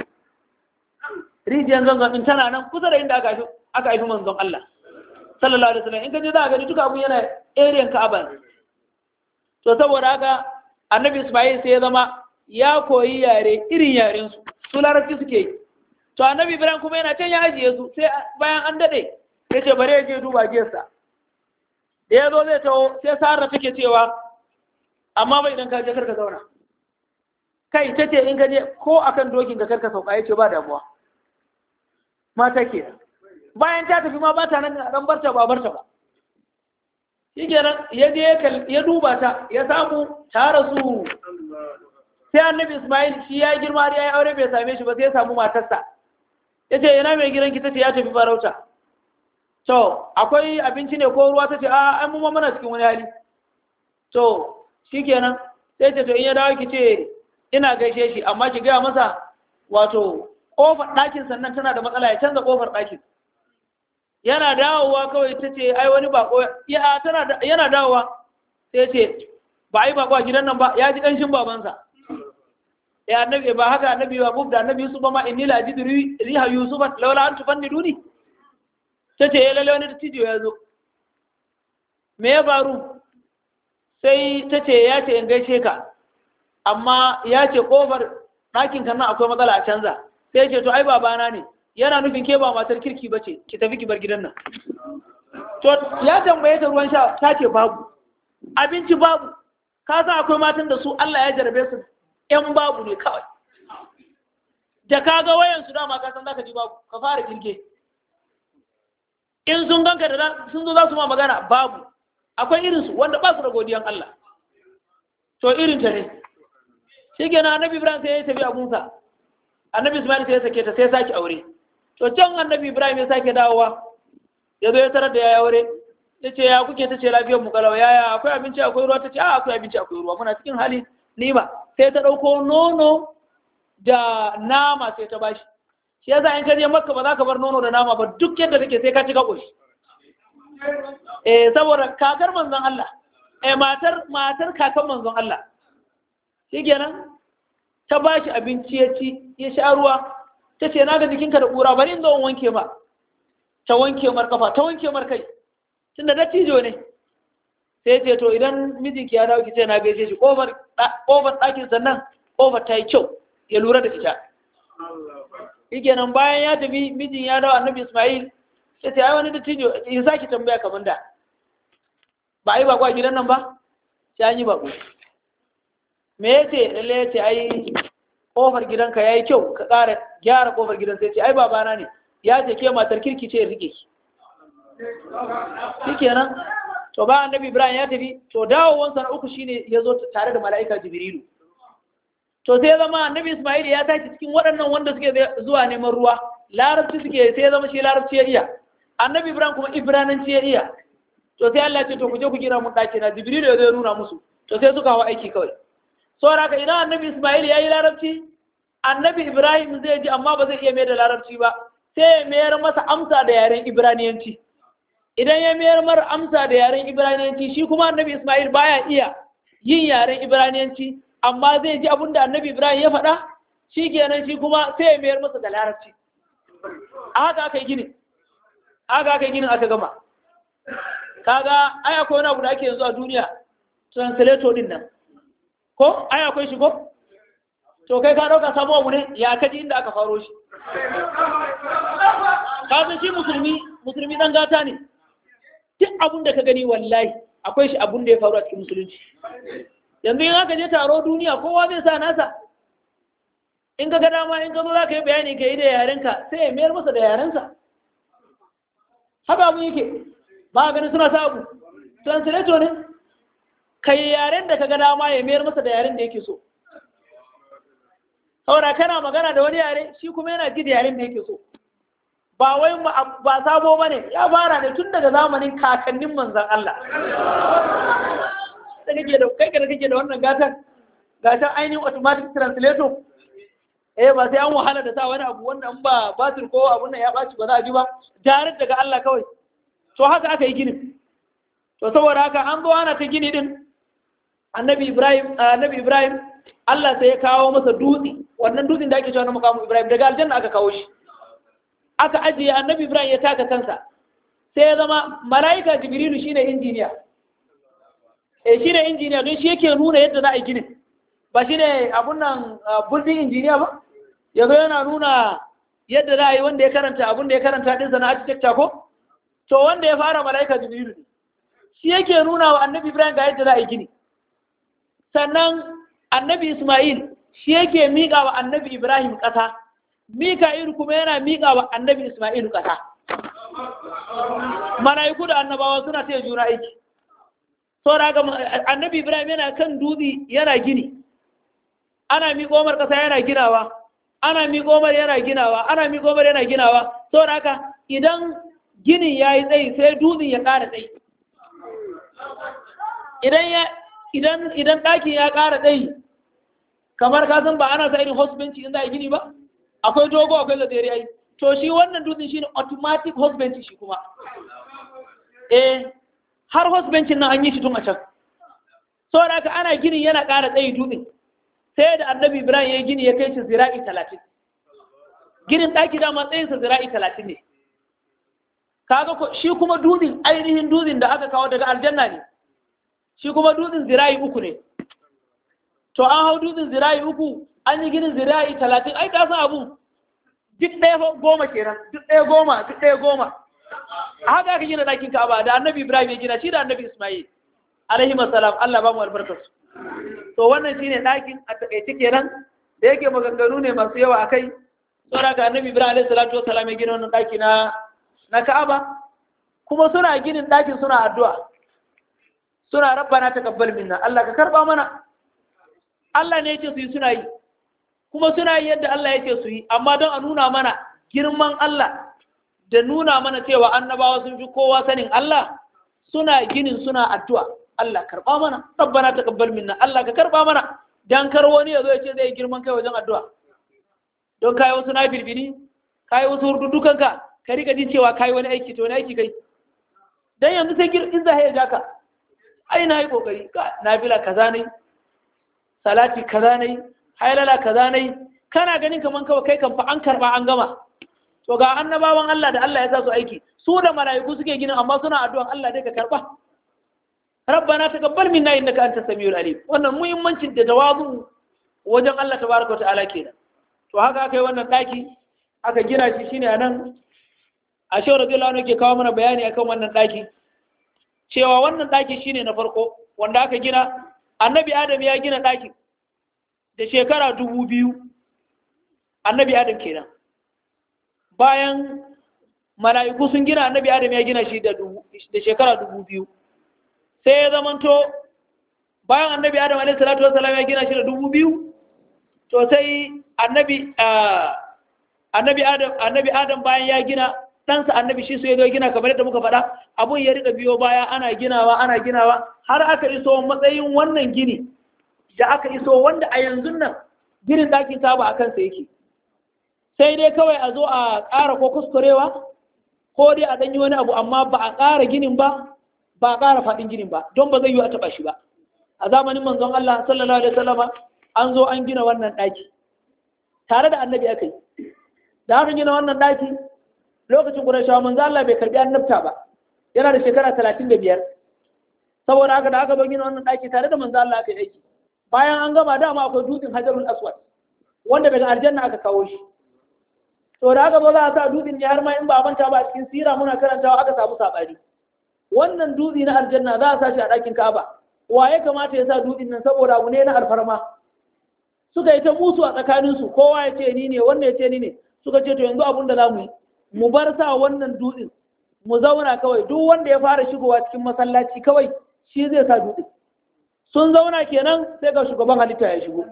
rijiyar zanzan ɗin tana nan kusa da inda aka haifi aka haifi manzon Allah sallallahu alaihi wasallam in ka je za ka gani duka abun yana area Ka'aba ne to saboda haka annabi Ismail sai ya zama ya koyi yare irin yaren su su larabci suke yi to annabi Ibrahim kuma yana can ya ajiye su sai bayan an dade ya ce bare ya je duba giyarsa da ya zo zai taho sai Sara take cewa amma bai idan ka je karka zauna kai ta ce in ka je ko akan dokin ka karka sauka ya ce ba damuwa mata ke bayan ta tafi ma ba ta nan ran barta ba barta ba shi kenan ya je ya duba ta ya samu ta rasu sai annabi ismail shi ya girma ya yi aure bai same shi ba sai ya samu matarsa ya ce ina mai gidan ki ta ce ya tafi farauta to akwai abinci ne ko ruwa ta ce a an mu mana cikin wani hali to shi kenan sai ce to in ya dawo ki ce ina gaishe shi amma ki gaya masa wato kofar ɗakin sannan tana da matsala ya canza kofar ɗakin yana dawowa kawai ta ce ai wani bako ya tana yana dawowa sai ce ba ai bako a gidan nan ba ya ji ƙanshin babansa ya annabi ba haka annabi ba bub da annabi Yusuf ba ma inni la ajidu riha Yusuf laula an tufanniduni ta ce ya lalle wani dattijo ya zo me ya faru sai ta ce ya ce in gaishe ka amma ya ce kofar ɗakin kan nan akwai matsala a canza sai ce to ai babana ne yana nufin ke ba matar kirki ba ce ki tafi ki bar gidan nan to ya tambaye ta ruwan sha ta ce babu abinci babu ka san akwai matan da su Allah ya jarabe su ƴan babu ne kawai da ka ga wayan su dama ka san zaka ji babu ka fara kirke in sun ganka da sun zo za su ma magana babu akwai irin su wanda ba su da godiyan Allah to irin ta ne shi kenan annabi Ibrahim sai ya tafi abunsa annabi Ismail sai ya sake ta sai ya sake aure to can annabi Ibrahim ya sake dawowa ya zo ya tarar da ya aure ya ce ya kuke ta ce lafiyar mu kalau yaya akwai abinci akwai ruwa ta ce a akwai abinci akwai ruwa muna cikin hali nima sai ta ɗauko nono da nama sai ta bashi shi yasa in ka je makka ba za ka bar nono da nama ba duk yadda take sai ka ci ka ƙoshi eh saboda kakar manzon Allah eh matar matar kakan manzon Allah shikenan ta bashi abinci ya ci ya sha ruwa ta ce na ga jikinka da ƙura bari in zo in wanke ma ta wanke mar kafa ta wanke mar kai tunda dattijo ne sai ce to idan mijinki ya dawo ki ce na gaishe shi kofar kofar ɗakin sannan kofar ta yi kyau ya lura da ita shikenan bayan ya tafi mijin ya dawo annabi Ismail sai ta yi wani dattijo in saki tambaya kamar da ba a yi bako a gidan nan ba sai an yi bako me ya ce lalle ya ce ai kofar gidanka ya yi kyau ka ƙara gyara kofar gidan sai ce ai babana ne ya ce ke matar kirki ce rike ki shikenan to ba annabi ibrahim ya tafi to dawowansa na uku shine ya zo tare da mala'ika jibrilu to sai zama annabi ismail ya tashi cikin waɗannan wanda suke zuwa neman ruwa larabci suke sai zama shi larabci ya iya annabi ibrahim kuma ibrananci ya iya to sai Allah ya ce to ku je ku gina mun ɗaki na jibrilu ya zo ya nuna musu to sai suka hawa aiki kawai saboda haka idan annabi ismail ya yi larabci annabi ibrahim zai ji amma ba zai iya mai da larabci ba sai ya mayar masa amsa da yaren ibraniyanci idan ya mayar mar amsa da yaren ibraniyanci shi kuma annabi ismail baya iya yin yaren ibraniyanci amma zai ji abin da annabi ibrahim ya faɗa shi kenan shi kuma sai ya mayar masa da larabci a haka aka yi ginin haka aka yi ginin aka gama kaga ai akwai wani abu da ake yanzu a duniya translator din nan ko ai akwai shi ko to kai ka ɗauka samu abu ne ya kaji inda aka faro shi kasan shi musulmi musulmi dan gata ne duk abun da ka gani wallahi akwai shi abun da ya faru a cikin musulunci yanzu in aka je taro duniya kowa zai sa nasa in ka ga dama in ka zo za ka yi bayani ka yi da yarenka sai ya mayar masa da yarensa haka abu yake ba a ganin suna sa abu translator ne ka yi yaren da ka ga dama ya mayar masa da yaren da yake so saboda kana magana da wani yare shi kuma yana ji da yaren da yake so ba wai ba sabo ba ne ya fara ne tun daga zamanin kakannin manzan Allah da kake da kai da kake da wannan gatan gatan ainihin automatic translator eh ba sai an wahala da sa wani abu wannan ba batir ko abun nan ya baci ba za a ji ba jarar daga Allah kawai to haka aka yi ginin to saboda haka an zo ana ta gini din annabi Ibrahim annabi Ibrahim Allah sai ya kawo masa dutse wannan dutsen da ake cewa na mukamu Ibrahim daga aljanna aka kawo shi aka ajiye annabi Ibrahim ya taka kansa sai ya zama mala'ika Jibrilu shine injiniya eh shine injiniya don shi yake nuna yadda za a yi ginin ba shine abun nan building injiniya ba yazo yana nuna yadda za a yi wanda ya karanta abun da ya karanta din sana architecture ko to wanda ya fara mala'ika Jibrilu ne shi yake nuna wa annabi Ibrahim ga yadda za a yi gini sannan annabi Ismail shi yake miƙa wa annabi Ibrahim ƙasa Mika'il kuma yana miƙa wa annabi Ismail ƙasa. Mala'iku da annabawa suna taya juna aiki. Saboda ga annabi Ibrahim yana kan dutse yana gini. Ana miƙo mar ƙasa yana ginawa. Ana miƙo mar yana ginawa. Ana miƙo mar yana ginawa. Saboda haka idan ginin ya yi tsayi sai dutsen ya ƙara tsayi. Idan ya idan idan ɗakin ya ƙara tsayi kamar ka san ba ana sa irin hospital in za a gini ba akwai dogo akwai gajeri ai to shi wannan dutsen shine automatic husband shi kuma eh har husband nan an yi shi tun a can saboda haka ana gini yana ƙara tsayi dutsen sai da annabi ibrahim ya gini ya kai shi zira'i talatin ginin ɗaki dama tsayinsa zira'i talatin ne kaga ko shi kuma dutsen ainihin dutsen da aka kawo daga aljanna ne shi kuma dutsen zira'i uku ne to an hau dutsen zira'i uku an yi ginin zira'i talatin ai ka san abun duk ɗaya goma kenan duk ɗaya goma duk ɗaya goma a haka aka gina ɗakin ka'aba da annabi ibrahim ya gina shi da annabi ismail alaihi salam allah ba mu albarkarsu to wannan shine ɗakin a taƙaice kenan da yake maganganu ne masu yawa akai saboda ka annabi ibrahim alaihi salatu wasalam ya gina wannan ɗaki na na ka'aba kuma suna ginin ɗakin suna addu'a suna rabbana taqabbal minna allah ka karba mana Allah ne yake su yi suna yi kuma suna yi yadda Allah yake su yi amma don a nuna mana girman Allah da nuna mana cewa annabawa sun fi kowa sanin Allah suna ginin suna addu'a Allah karba mana rabbana taqabbal minna Allah ka karba mana dan kar wani ya zo ya ce zai girman kai wajen addu'a don kai wasu na birbiri kai wasu hurdudukan ka ka rika jin cewa kai wani aiki to wani aiki kai dan yanzu sai in za ya jaka ai na yi kokari na bila kaza ne salati kaza nayi hailala kaza nayi kana ganin kaman kawai kai kan fa an karba an gama to ga annabawan Allah da Allah ya sa su aiki su da malaiku suke ginin amma suna addu'an Allah dai ka karba rabbana taqabbal minna innaka antas samiul alim wannan muhimmancin da tawazu wajen Allah tabaraka wa ta'ala kenan to haka aka yi wannan daki aka gina shi shine anan a shehu radiyallahu anhu ke kawo mana bayani akan wannan daki cewa wannan daki shine na farko wanda aka gina annabi adam ya gina ɗakin da shekara dubu biyu annabi adam kenan bayan mala'iku sun gina annabi adam ya gina shi da shekara dubu biyu sai ya zamanto bayan annabi adam alaihi salatu wasalam ya gina shi da dubu biyu to sai annabi annabi adam annabi adam bayan ya gina ɗansa annabi shi su ya zo gina kamar yadda muka faɗa abun ya rika biyo baya ana ginawa ana ginawa har aka iso matsayin wannan gini da aka iso wanda a yanzu nan ginin ɗakin taba a kansa yake sai dai kawai a zo a ƙara ko kuskurewa ko dai a ɗanyi wani abu amma ba a ƙara ginin ba ba a ƙara faɗin ginin ba don ba zai yi a taɓa shi ba a zamanin manzon Allah sallallahu alaihi wasallama an zo an gina wannan ɗaki tare da annabi aka yi da aka gina wannan ɗaki lokacin ƙurashawa manzo Allah bai karbi annabta ba yana da shekara talatin da biyar saboda haka da aka zo gina wannan ɗaki tare da manzo Allah aka yi aiki bayan an gama dama akwai dutsen hajarul aswad wanda daga aljanna aka kawo shi to da aka zo za a sa dutsen ne har ma in ba a manta ba a cikin sira muna karantawa aka samu saɓani wannan dutse na aljanna za a sa shi a ɗakin ka'aba wa ya kamata ya sa dutsen nan saboda abu ne na alfarma suka yi ta musu a tsakaninsu kowa ya ce ni ne wannan ya ce ni ne suka ce to yanzu abun da za mu yi mu bar sa wannan dutsen mu zauna kawai duk wanda ya fara shigowa cikin masallaci kawai shi zai sa dutsen sun zauna kenan sai ga shugaban halitta ya shigo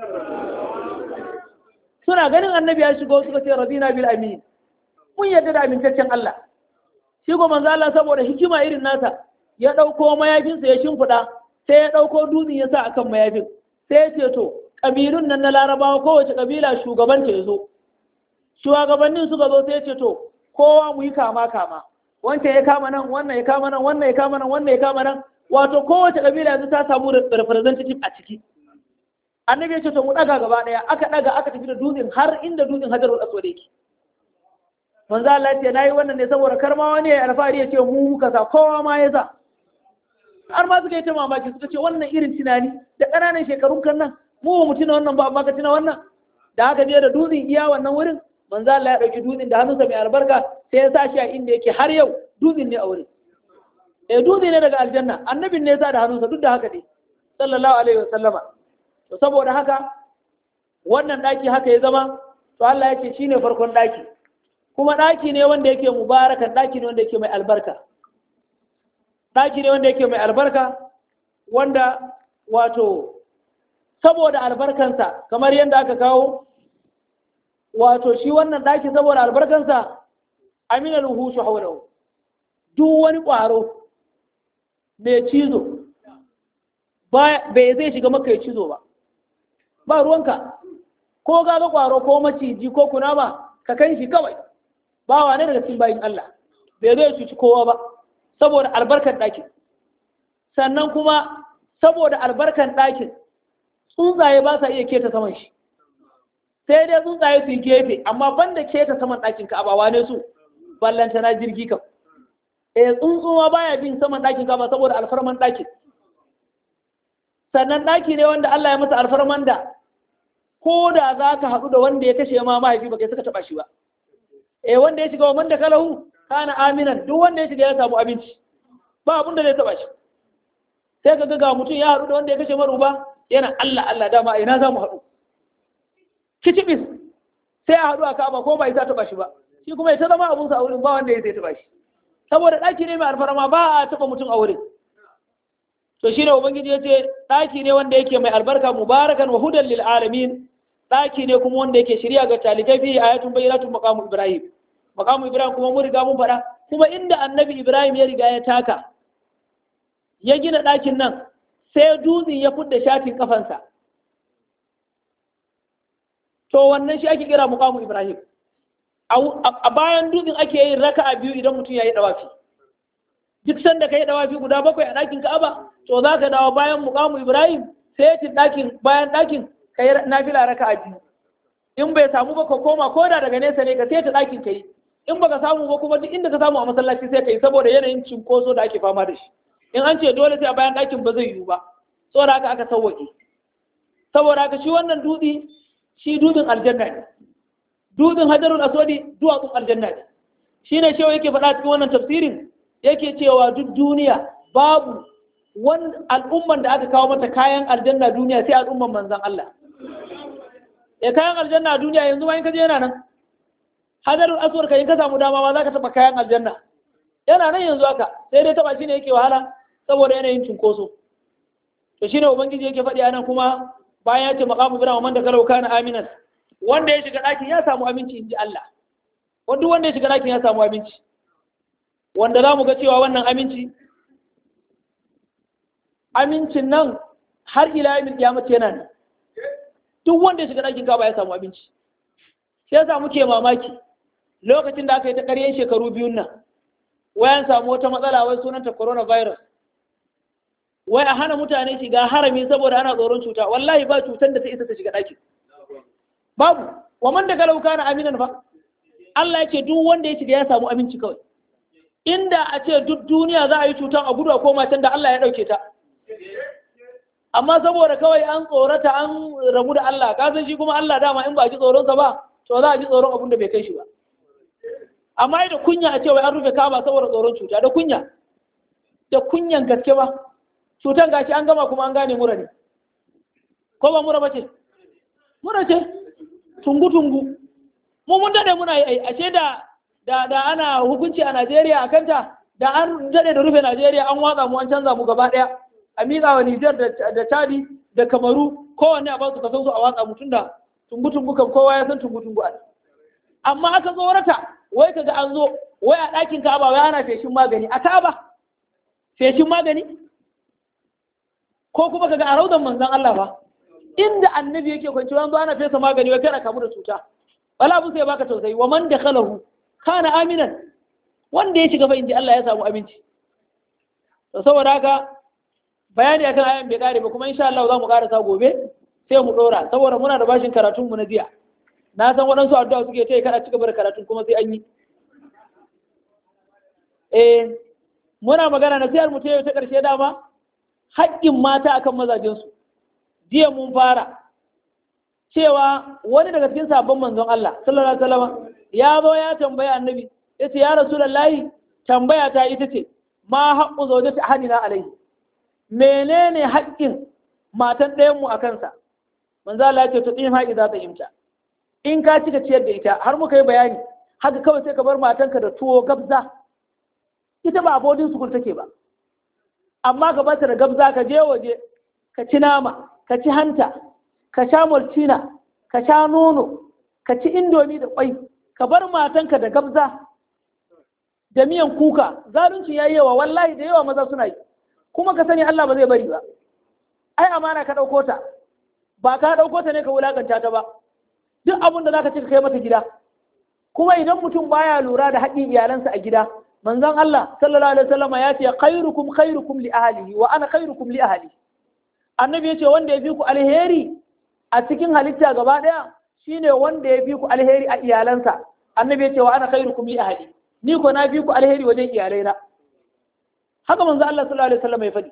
suna ganin annabi ya shigo suka ce radina bil amin mun yarda da amintaccen Allah shi ko manzo Allah saboda hikima irin nasa ya dauko mayafinsa ya shimfida sai ya dauko dutsen ya sa akan mayafin sai ya ce to kabilun nan na larabawa kowace kabila shugabanta ya zo shugabannin suka zo sai ya ce to kowa mu yi kama kama wancan ya kama nan wannan ya kama nan wannan ya kama nan wannan ya kama nan wato kowace kabila yanzu ta samu representative a ciki annabi ya ce to mu daga gaba daya aka daga aka tafi da dutsen har inda dutsen hajarul aswad yake manzo Allah ya ce nayi wannan ne saboda karma wani ya alfahari ya ce mu muka sa kowa ma ya sa har ma suka yi ta mamaki suka ce wannan irin tunani da ƙananan shekarun kan nan mu ba mu tuna wannan ba amma ka tuna wannan da aka je da dutsen iya wannan wurin manzo Allah ya dauki dutsen da hannunsa mai albarka sai ya sa shi a inda yake har yau dutsen ne a wurin eh dutse ne daga aljanna annabin ne ya sa da hannunsa duk da haka ne sallallahu alaihi wasallama to saboda haka wannan daki haka ya zama to Allah ya ce shine farkon daki kuma daki ne wanda yake mubarakan daki ne wanda yake mai albarka daki ne wanda yake mai albarka wanda wato saboda albarkansa kamar yadda aka kawo wato shi wannan daki saboda albarkansa amina ruhushu haulahu duk wani ƙwaro mai cizo bai zai shiga maka ya cizo ba ba ruwanka ko gaga ƙwaro ko maciji ko kunama ka kai shi kawai ba wa ne daga cikin bayin Allah bai zai cuci kowa ba saboda albarkar ɗakin sannan kuma saboda albarkar ɗakin tsuntsaye ba sa iya keta saman shi sai dai tsuntsaye su yi gefe amma banda keta saman ɗakin ka abawa ne su ballanta na jirgi kam eh tsuntsuwa baya bin saman ɗakin ka ba saboda alfarman ɗakin sannan ɗaki ne wanda Allah ya masa alfarman da ko da za ka haɗu da wanda ya kashe ma mahaifi ba kai suka taɓa shi ba eh wanda ya shiga wa man da kalahu kana aminan duk wanda ya shiga ya samu abinci ba abin da zai taɓa shi sai ka ga mutum ya haɗu da wanda ya kashe maruba yana Allah Allah dama a ina za mu haɗu kicibis sai a haɗu a kaba ko ba isa taɓa shi ba shi kuma ya ta zama abunsa a wurin ba wanda ya zai taɓa shi saboda ɗaki ne mai alfarma ba a taɓa mutum a wurin to shine ubangiji ya ce ɗaki ne wanda yake mai albarka mubarakan wa hudan lil alamin ɗaki ne kuma wanda yake shirya ga talibai fi ayatun bayyinatun maqamu ibrahim maqamu ibrahim kuma mun riga mun faɗa kuma inda annabi ibrahim ya riga ya taka ya gina ɗakin nan sai dutsen ya fudda shatin kafansa to wannan shi ake kira muqamu ibrahim a bayan dutsen ake yin raka'a biyu idan mutum ya yi dawafi duk sanda ka yi dawafi guda bakwai a ɗakin ka'aba to za ka dawo bayan muqamu ibrahim sai ya ɗakin bayan ɗakin ka yi nafila raka'a biyu in bai samu ba ka koma ko da daga nesa ne ka sai ta ɗakin ka yi in baka samu ba kuma duk inda ka samu a masallaci sai ka yi saboda yanayin cinkoso da ake fama da shi in an ce dole sai a bayan ɗakin ba zai yiwu ba saboda haka aka sauwaƙe saboda haka shi wannan dutse shi dutsen aljanna ne dutsen hajarul aswadi duwatsun aljanna ne shi ne shewa yake faɗa cikin wannan tafsirin yake cewa duk duniya babu wani al'umman da aka kawo mata kayan aljanna duniya sai al'umman manzan Allah ya kayan aljanna duniya yanzu ma in ka je yana nan hajarul aswad kai in ka samu dama ma za ka taɓa kayan aljanna yana nan yanzu haka sai dai taɓa shi ne yake wahala saboda yanayin cunkoso to shine ubangiji yake faɗi anan kuma bayan ya ce maqamu ibrahim man da kalau kana aminan wanda ya shiga ɗakin ya samu aminci inji Allah wanda wanda ya shiga ɗakin ya samu aminci wanda za mu ga cewa wannan aminci amincin nan har ila yamin kiyamati yana nan duk wanda ya shiga ɗakin kaba ya samu aminci sai yasa muke mamaki lokacin da aka yi ta ƙaryen shekaru biyun nan wayan samu wata matsala wai sunanta coronavirus wai a hana mutane shiga harami saboda ana tsoron cuta wallahi ba cutar da ta isa ta shiga ɗakin babu wa man daga lauka na aminan fa Allah ya ce duk wanda ya shiga ya samu aminci kawai inda a ce duk duniya za a yi cutar a gudu a koma can da Allah ya ɗauke ta amma saboda kawai an tsorata an rabu da Allah ka san shi kuma Allah dama in ba a ji tsoronsa ba to za a ji tsoron abin da bai kai shi ba amma da kunya a ce wai an rufe kaba saboda tsoron cuta da kunya da kunyan gaske ba cutan gashi an gama kuma an gane mura ne ko ba mura bace mura ce tungu tungu mu mun dade muna yi ashe da da da ana hukunci a Najeriya a kanta da an dade da rufe Najeriya an watsa mu an canza mu gaba daya a miƙa wa Nijar da Chadi da Kamaru kowanne a ba su kasan su a watsa mutum da tungu tungu kan kowa ya san tungu tungu a amma aka tsorata wai kaga an zo wai a ɗakin Ka'aba wai ana feshin magani a Ka'aba feshin magani ko kuma kaga a raudan manzon Allah ba inda annabi yake kwanci wani zo ana fesa magani wai kada kamu da cuta wala abu sai baka tausayi wa man dakhalahu kana aminan wanda ya shiga fa inji Allah ya samu aminci to saboda haka bayani akan ayan bai kare ba kuma insha Allah za mu karasa gobe sai mu dora saboda muna da bashin karatun mu na jiya na san waɗansu addu'a suke ta yi kada ci gaba da karatun kuma sai an yi eh muna magana na sayar mu ta yau ta ƙarshe dama haƙƙin mata akan mazajensu jiya mun fara cewa wani daga cikin sabon manzon Allah sallallahu alaihi wasallam ya zo ya tambaya annabi ya ce ya rasulullahi tambaya ta ita ce ma haqqu zawjati ahadina alaihi menene haƙƙin matan ɗayan mu akan sa manzo Allah ya ce to din haƙi za ta imta in ka cika ciyar da ita har muka yi bayani haka kawai sai ka bar matanka da tuwo gabza ita ba abodin sukul take ba amma ka bata da gabza ka je waje ka ci nama ka ci hanta ka sha maltina ka sha nono ka ci indomi da kwai ka bar matanka da gabza da miyan kuka zalunci yayi yawa wallahi da yawa maza suna yi kuma ka sani Allah ba zai bari ba ai amana ka ɗauko ta ba ka ɗauko ta ne ka wulakanta ta ba duk abin da zaka ci ka kai mata gida kuma idan mutum baya lura da haƙƙin iyalansa a gida manzon Allah sallallahu alaihi wasallam ya ce khairukum khairukum li ahlihi wa ana khairukum li ahli annabi yace wanda ya fi ku alheri a cikin halitta gaba daya shine wanda ya fi ku alheri a iyalansa annabi yace wa ana khairukum li ahli ni ko na fi ku alheri wajen iyalaina haka manzon Allah sallallahu alaihi wasallam ya faɗi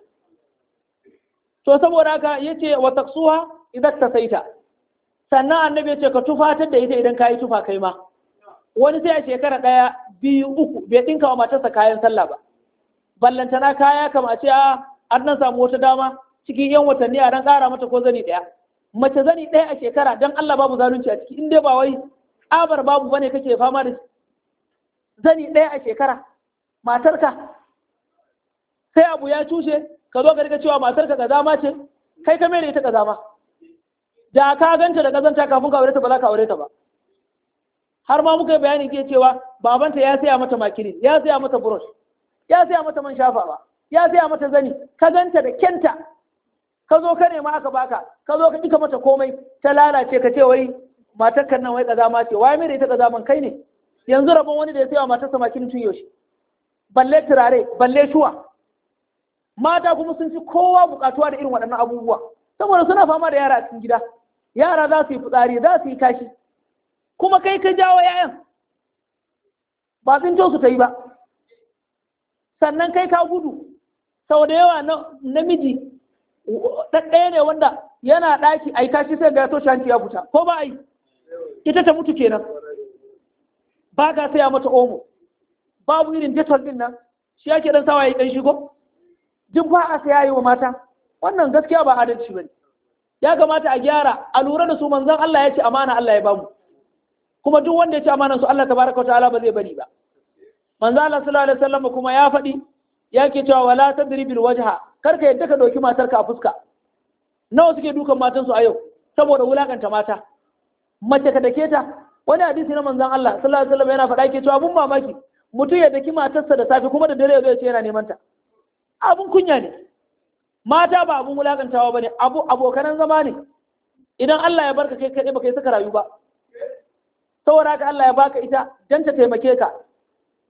to saboda haka yace wa taqsuha idan tasaita sannan annabi yace ka tufatar da ita idan kayi tufa kai ma wani sai a shekara ɗaya biyu uku bai ɗinka wa matarsa kayan sallah ba ballantana kaya kama a ce a an nan samu wata dama cikin yan watanni a ran ƙara mata ko zani ɗaya mace zani ɗaya a shekara don Allah babu zalunci a ciki in dai ba wai tsabar babu bane kake fama da shi zani ɗaya a shekara matarka sai abu ya cushe ka zo ka riga cewa matarka kazama ce kai ka mere ita kazama da ka ganta da kazanta kafin ka aure ta ba za ka aure ta ba har ma muka yi bayani ke cewa babanta ya saya mata makirin ya saya mata brush ya saya mata man shafawa ya saya mata zani ka ganta da kenta ka zo ka nema aka baka ka zo ka dika mata komai ta lalace ka ce wai matar kan nan wai kazama ce wai mai da ita kazaman kai ne yanzu rabon wani da ya saya matarsa makirin tun yaushe balle turare balle shuwa mata kuma sun fi kowa bukatuwa da irin waɗannan abubuwa saboda suna fama da yara a cikin gida yara za su yi fitsari za su yi kashi kuma kai ka jawo yayan ba tsinto su ta yi ba sannan kai ka gudu sau da yawa namiji ɗaya ne wanda yana ɗaki a yi kashi sai ga ya toshe hanci ya fita ko ba a yi ita ta mutu kenan ba ka saya mata omo babu irin detol din nan shi yake dan sawa ya ɗan shigo duk ba a saya yi wa mata wannan gaskiya ba adalci ba ne ya kamata a gyara a lura da su manzon Allah ya ce amana Allah ya bamu kuma duk wanda ya ci amanan su Allah tabaraka wa ta'ala ba zai bari ba manzo Allah sallallahu alaihi wasallam kuma ya faɗi yake cewa wala tadribil wajha kar ka yadda ka dauki matar ka a fuska nawa suke dukan matan su a yau saboda wulakanta mata mace ka dake ta wani hadisi na manzon Allah sallallahu alaihi wasallam yana faɗa yake cewa abun mamaki mutum ya daki matarsa da safe kuma da dare zai ce yana neman ta abun kunya ne mata ba abun wulakantawa bane abu abokanan zama ne idan Allah ya barka kai kai baka yi saka rayu ba saboda haka Allah ya baka ita dan ta taimake ka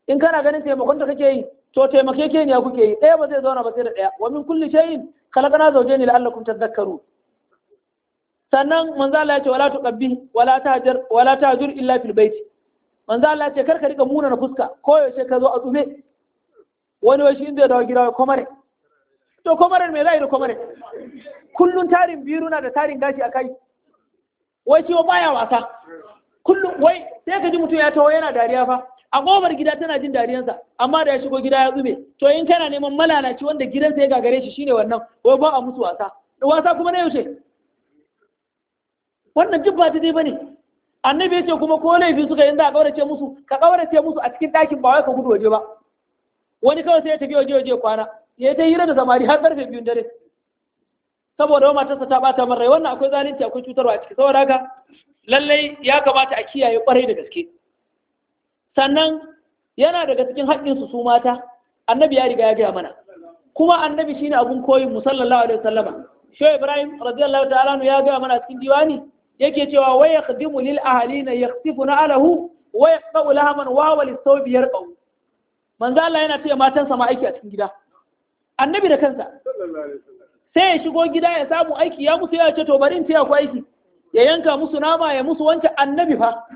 in kana ganin taimakon ta kake yi to taimake ke ne kuke yi ɗaya ba zai zauna ba sai da ɗaya wa min kulli shay'in khalaqna zawjayn la'allakum tadhakkarun sannan manzo Allah ya ce wala tuqabbi wala tahjur wala tahjur illa fil bait manzo Allah ya ce kar ka rika muna na fuska ko yaushe ka zo a tsume wani wai shi inda dawo gida komare to komare me zai da komare kullun tarin biyu na da tarin gashi a kai wai ciwo baya wasa kullum wai sai ka ji mutum ya taho yana dariya fa a kofar gida tana jin dariyansa amma da ya shigo gida ya zube to in kana neman malalaci wanda gidansa ya gagare shi shine wannan wai ba a musu wasa da wasa kuma na yaushe wannan duk ba daidai bane annabi yace kuma ko laifi suka yin za a kaurace musu ka kaurace musu a cikin ɗakin ba wai ka gudu waje ba wani kawai sai ya tafi waje waje kwana ya ta hira da samari har karfe biyun dare saboda wa matarsa ta bata min rai wannan akwai zalunci akwai cutarwa a ciki saboda haka lallai ya kamata a kiyaye kwarai da gaske sannan yana daga cikin haƙƙinsu su mata annabi ya riga ya gaya mana kuma annabi shine abun koyin mu sallallahu alaihi wasallama shehu ibrahim radiyallahu ta'ala ya gaya mana cikin diwani yake cewa wa yakhdimu lil ahalina yakhsifuna alahu wa yaqta'u lahaman wa wa lisawbi yarqau manzo Allah yana ce matansa ma aiki a cikin gida annabi da kansa sai ya shigo gida ya samu aiki ya musu ya ce to bari in taya ku aiki ya yanka musu nama ya musu wancan annabi fa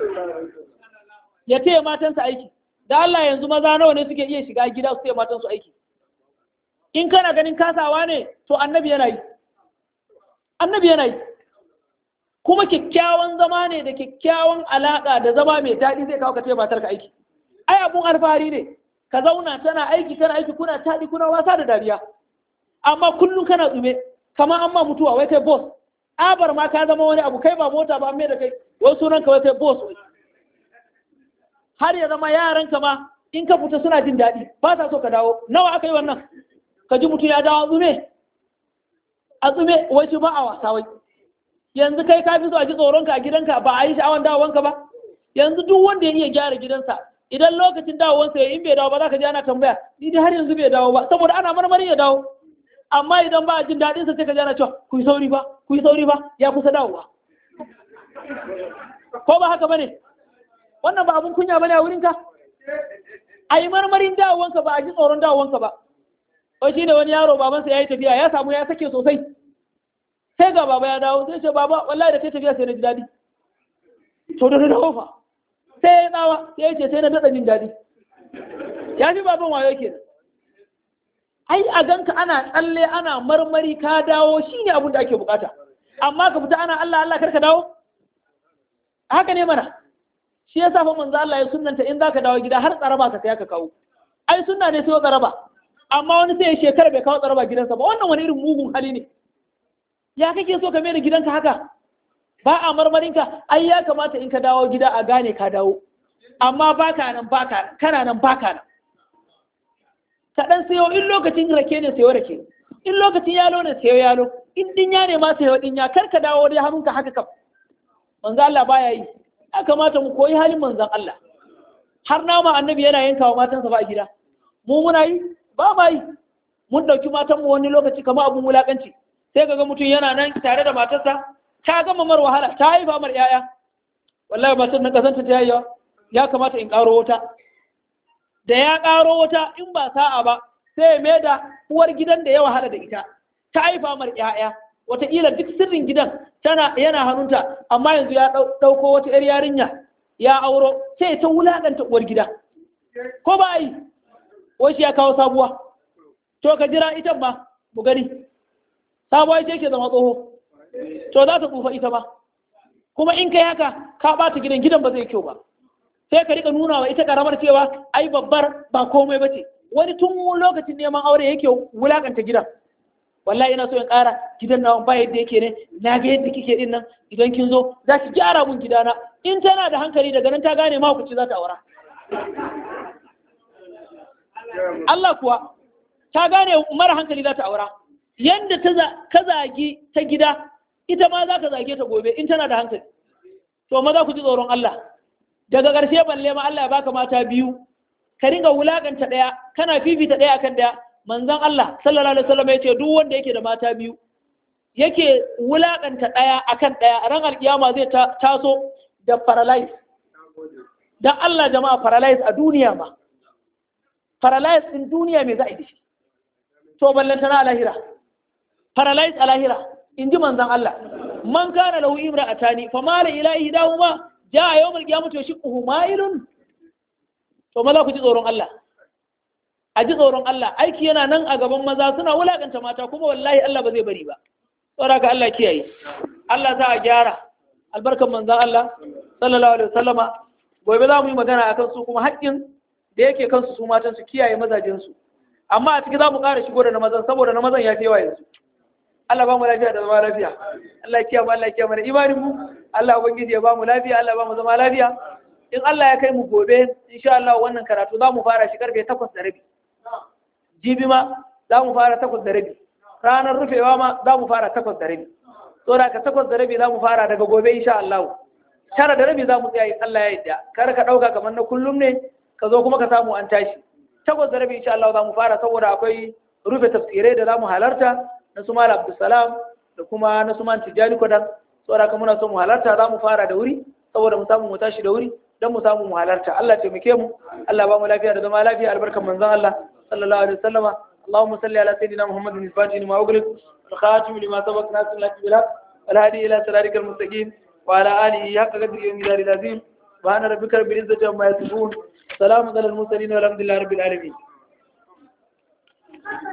ya taya matansa aiki da Allah yanzu maza nawa ne suke iya shiga gida su taya matansu aiki in kana ganin kasawa ne to annabi yana yi annabi yana yi kuma kyakkyawan zama ne da kyakkyawan alaƙa da zama mai daɗi zai kawo ka taya matarka aiki ai abun alfahari ne ka zauna tana aiki kana aiki kuna taɗi kuna wasa da dariya amma kullum kana tsume kamar an ma mutuwa wai kai boss abar ma ka zama wani abu kai ba mota ba mai da kai wai sunan ka wai kai boss wai har ya zama yaran ka ma in ka fita suna jin daɗi ba sa so ka dawo nawa aka yi wannan ka ji mutum ya dawo tsume a tsume wai shi ba a wasa wai yanzu kai ka fi so a ji tsoron ka a gidanka ba a yi sha'awan dawowanka ba yanzu duk wanda ya iya gyara gidansa idan lokacin dawowansa ya in bai dawo ba za ka ji ana tambaya ni dai har yanzu bai dawo ba saboda ana marmarin ya dawo amma idan ba a jin daɗin sa sai ka jana cewa ku yi sauri ba ku yi sauri ba ya kusa dawowa ko ba haka bane wannan ba abun kunya bane a wurin ka a yi marmarin dawowanka ba a ji tsoron dawowanka ba wai shi ne wani yaro babansa ya yi tafiya ya samu ya sake sosai sai ga baba ya dawo sai ce baba wallahi da kai tafiya sai na ji daɗi to da dawo fa sai ya tsawa sai ya ce sai na daɗa jin daɗi ya fi baban wayo kenan ai a ganka ana tsalle ana marmari ka dawo shi ne abin da ake bukata amma ka fita ana Allah Allah karka dawo haka ne mana shi yasa fa manzo Allah ya sunnanta in zaka dawo gida har tsaraba ka sai ka kawo ai sunna ne sai tsaraba amma wani sai ya shekara bai kawo tsaraba gidansa ba wannan wani irin mugun hali ne ya kake so ka mai da gidanka haka ba a marmarinka ai ya kamata in ka dawo gida a gane ka dawo amma baka nan baka kana nan baka nan ka ɗan sayo in lokacin rake ne sayo rake in lokacin yalo ne sayo yalo in dinya ne ma sayo dinya kar ka dawo dai hannunka haka kam manzo Allah baya yi ya kamata mu koyi halin manzon Allah har nama annabi yana yanka wa matansa ba a gida mu muna yi ba ma yi mun ɗauki matanmu wani lokaci kamar abun wulakanci sai kaga mutum yana nan tare da matarsa ta gama mar wahala ta haifa mar yaya wallahi matar na kasanta ta yayyawa ya kamata in ƙaro wata da ya ƙaro wata in ba sa'a ba sai ya mai da uwar gidan da ya wahala da ita ta haifa mar ƴaƴa wataƙila duk sirrin gidan tana yana hannunta amma yanzu ya ɗauko wata ƴar yarinya ya auro sai ta wulaƙanta uwar gida ko ba yi wai shi ya kawo sabuwa to ka jira ita ma mu gani sabuwa ita ke zama tsoho to za ta tsufa ita ma kuma in kai haka ka ɓata gidan gidan ba zai kyau ba sai ka rika nuna wa ita karamar cewa ai babbar ba komai bace wani tun lokacin neman aure yake wulakanta gidan wallahi ina so in ƙara gidan na ba yadda yake ne na ga yadda kike din nan idan kin zo za ki gyara mun gidana in tana da hankali daga nan ta gane ma ku ci za ta aura Allah kuwa ta gane mara hankali za ta aura yanda ta ka zagi ta gida ita ma za ka zage ta gobe in tana da hankali to maza ku ji tsoron Allah daga ƙarshe balle ma Allah ya baka mata biyu ka ringa wulakanta ɗaya kana fifita ɗaya akan ɗaya manzon Allah sallallahu alaihi wasallam yace duk wanda yake da mata biyu yake wulakanta ɗaya akan ɗaya ran alkiyama zai taso da paralyze dan Allah jama'a paralyze a duniya ma paralyze din duniya me za a yi da shi to ballantana a lahira paralyze a lahira in ji manzon Allah man kana lahu imra'atani fa mala ila ihdahuma jaa yawmal qiyamati yashquhu mailun to maza ku ji tsoron Allah a ji tsoron Allah aiki yana nan a gaban maza suna wulakanta mata kuma wallahi Allah ba zai bari ba saboda ka Allah kiyaye Allah za a gyara albarkan manzon Allah sallallahu alaihi wasallama gobe za mu yi magana akan su kuma haƙƙin da yake kansu su matan su kiyaye mazajen su amma a ciki za mu ƙara shigo da na mazan saboda na mazan ya fi yawa yanzu Allah ba mu lafiya da zama lafiya Allah ya kiyaye mu Allah ya kiyaye mana imanin mu Allah ubangiji ya ba mu lafiya Allah ba mu zama lafiya in Allah ya kai mu gobe insha Allah wannan karatu za mu fara shi karfe 8 da rabi jibi ma za mu fara 8 da rabi ranar rufewa ma za mu fara 8 da rabi saboda ka 8 da rabi za mu fara daga gobe insha Allah tara da rabi za mu tsaya in Allah ya yarda kar ka dauka kamar na kullum ne ka zo kuma ka samu an tashi takwas da rabi insha Allah za mu fara saboda akwai rufe tafsirai da za mu halarta na su Malam Abdulsalam da kuma na su Man Tijjani Kodan saboda kuma muna so mu halarta za mu fara da wuri saboda mu samu mu tashi da wuri don mu samu mu halarta Allah taimake mu Allah ba mu lafiya da zama lafiya albarkan manzon Allah sallallahu alaihi wasallama اللهم صل على سيدنا محمد الفاتح لما أغلق الخاتم لما سبق ناصر الله بالحق والهادي إلى صراطك المستقيم وعلى آله حق قدره ومقداره العظيم سبحان ربك رب العزة عما يصفون سلام على المرسلين والحمد لله رب العالمين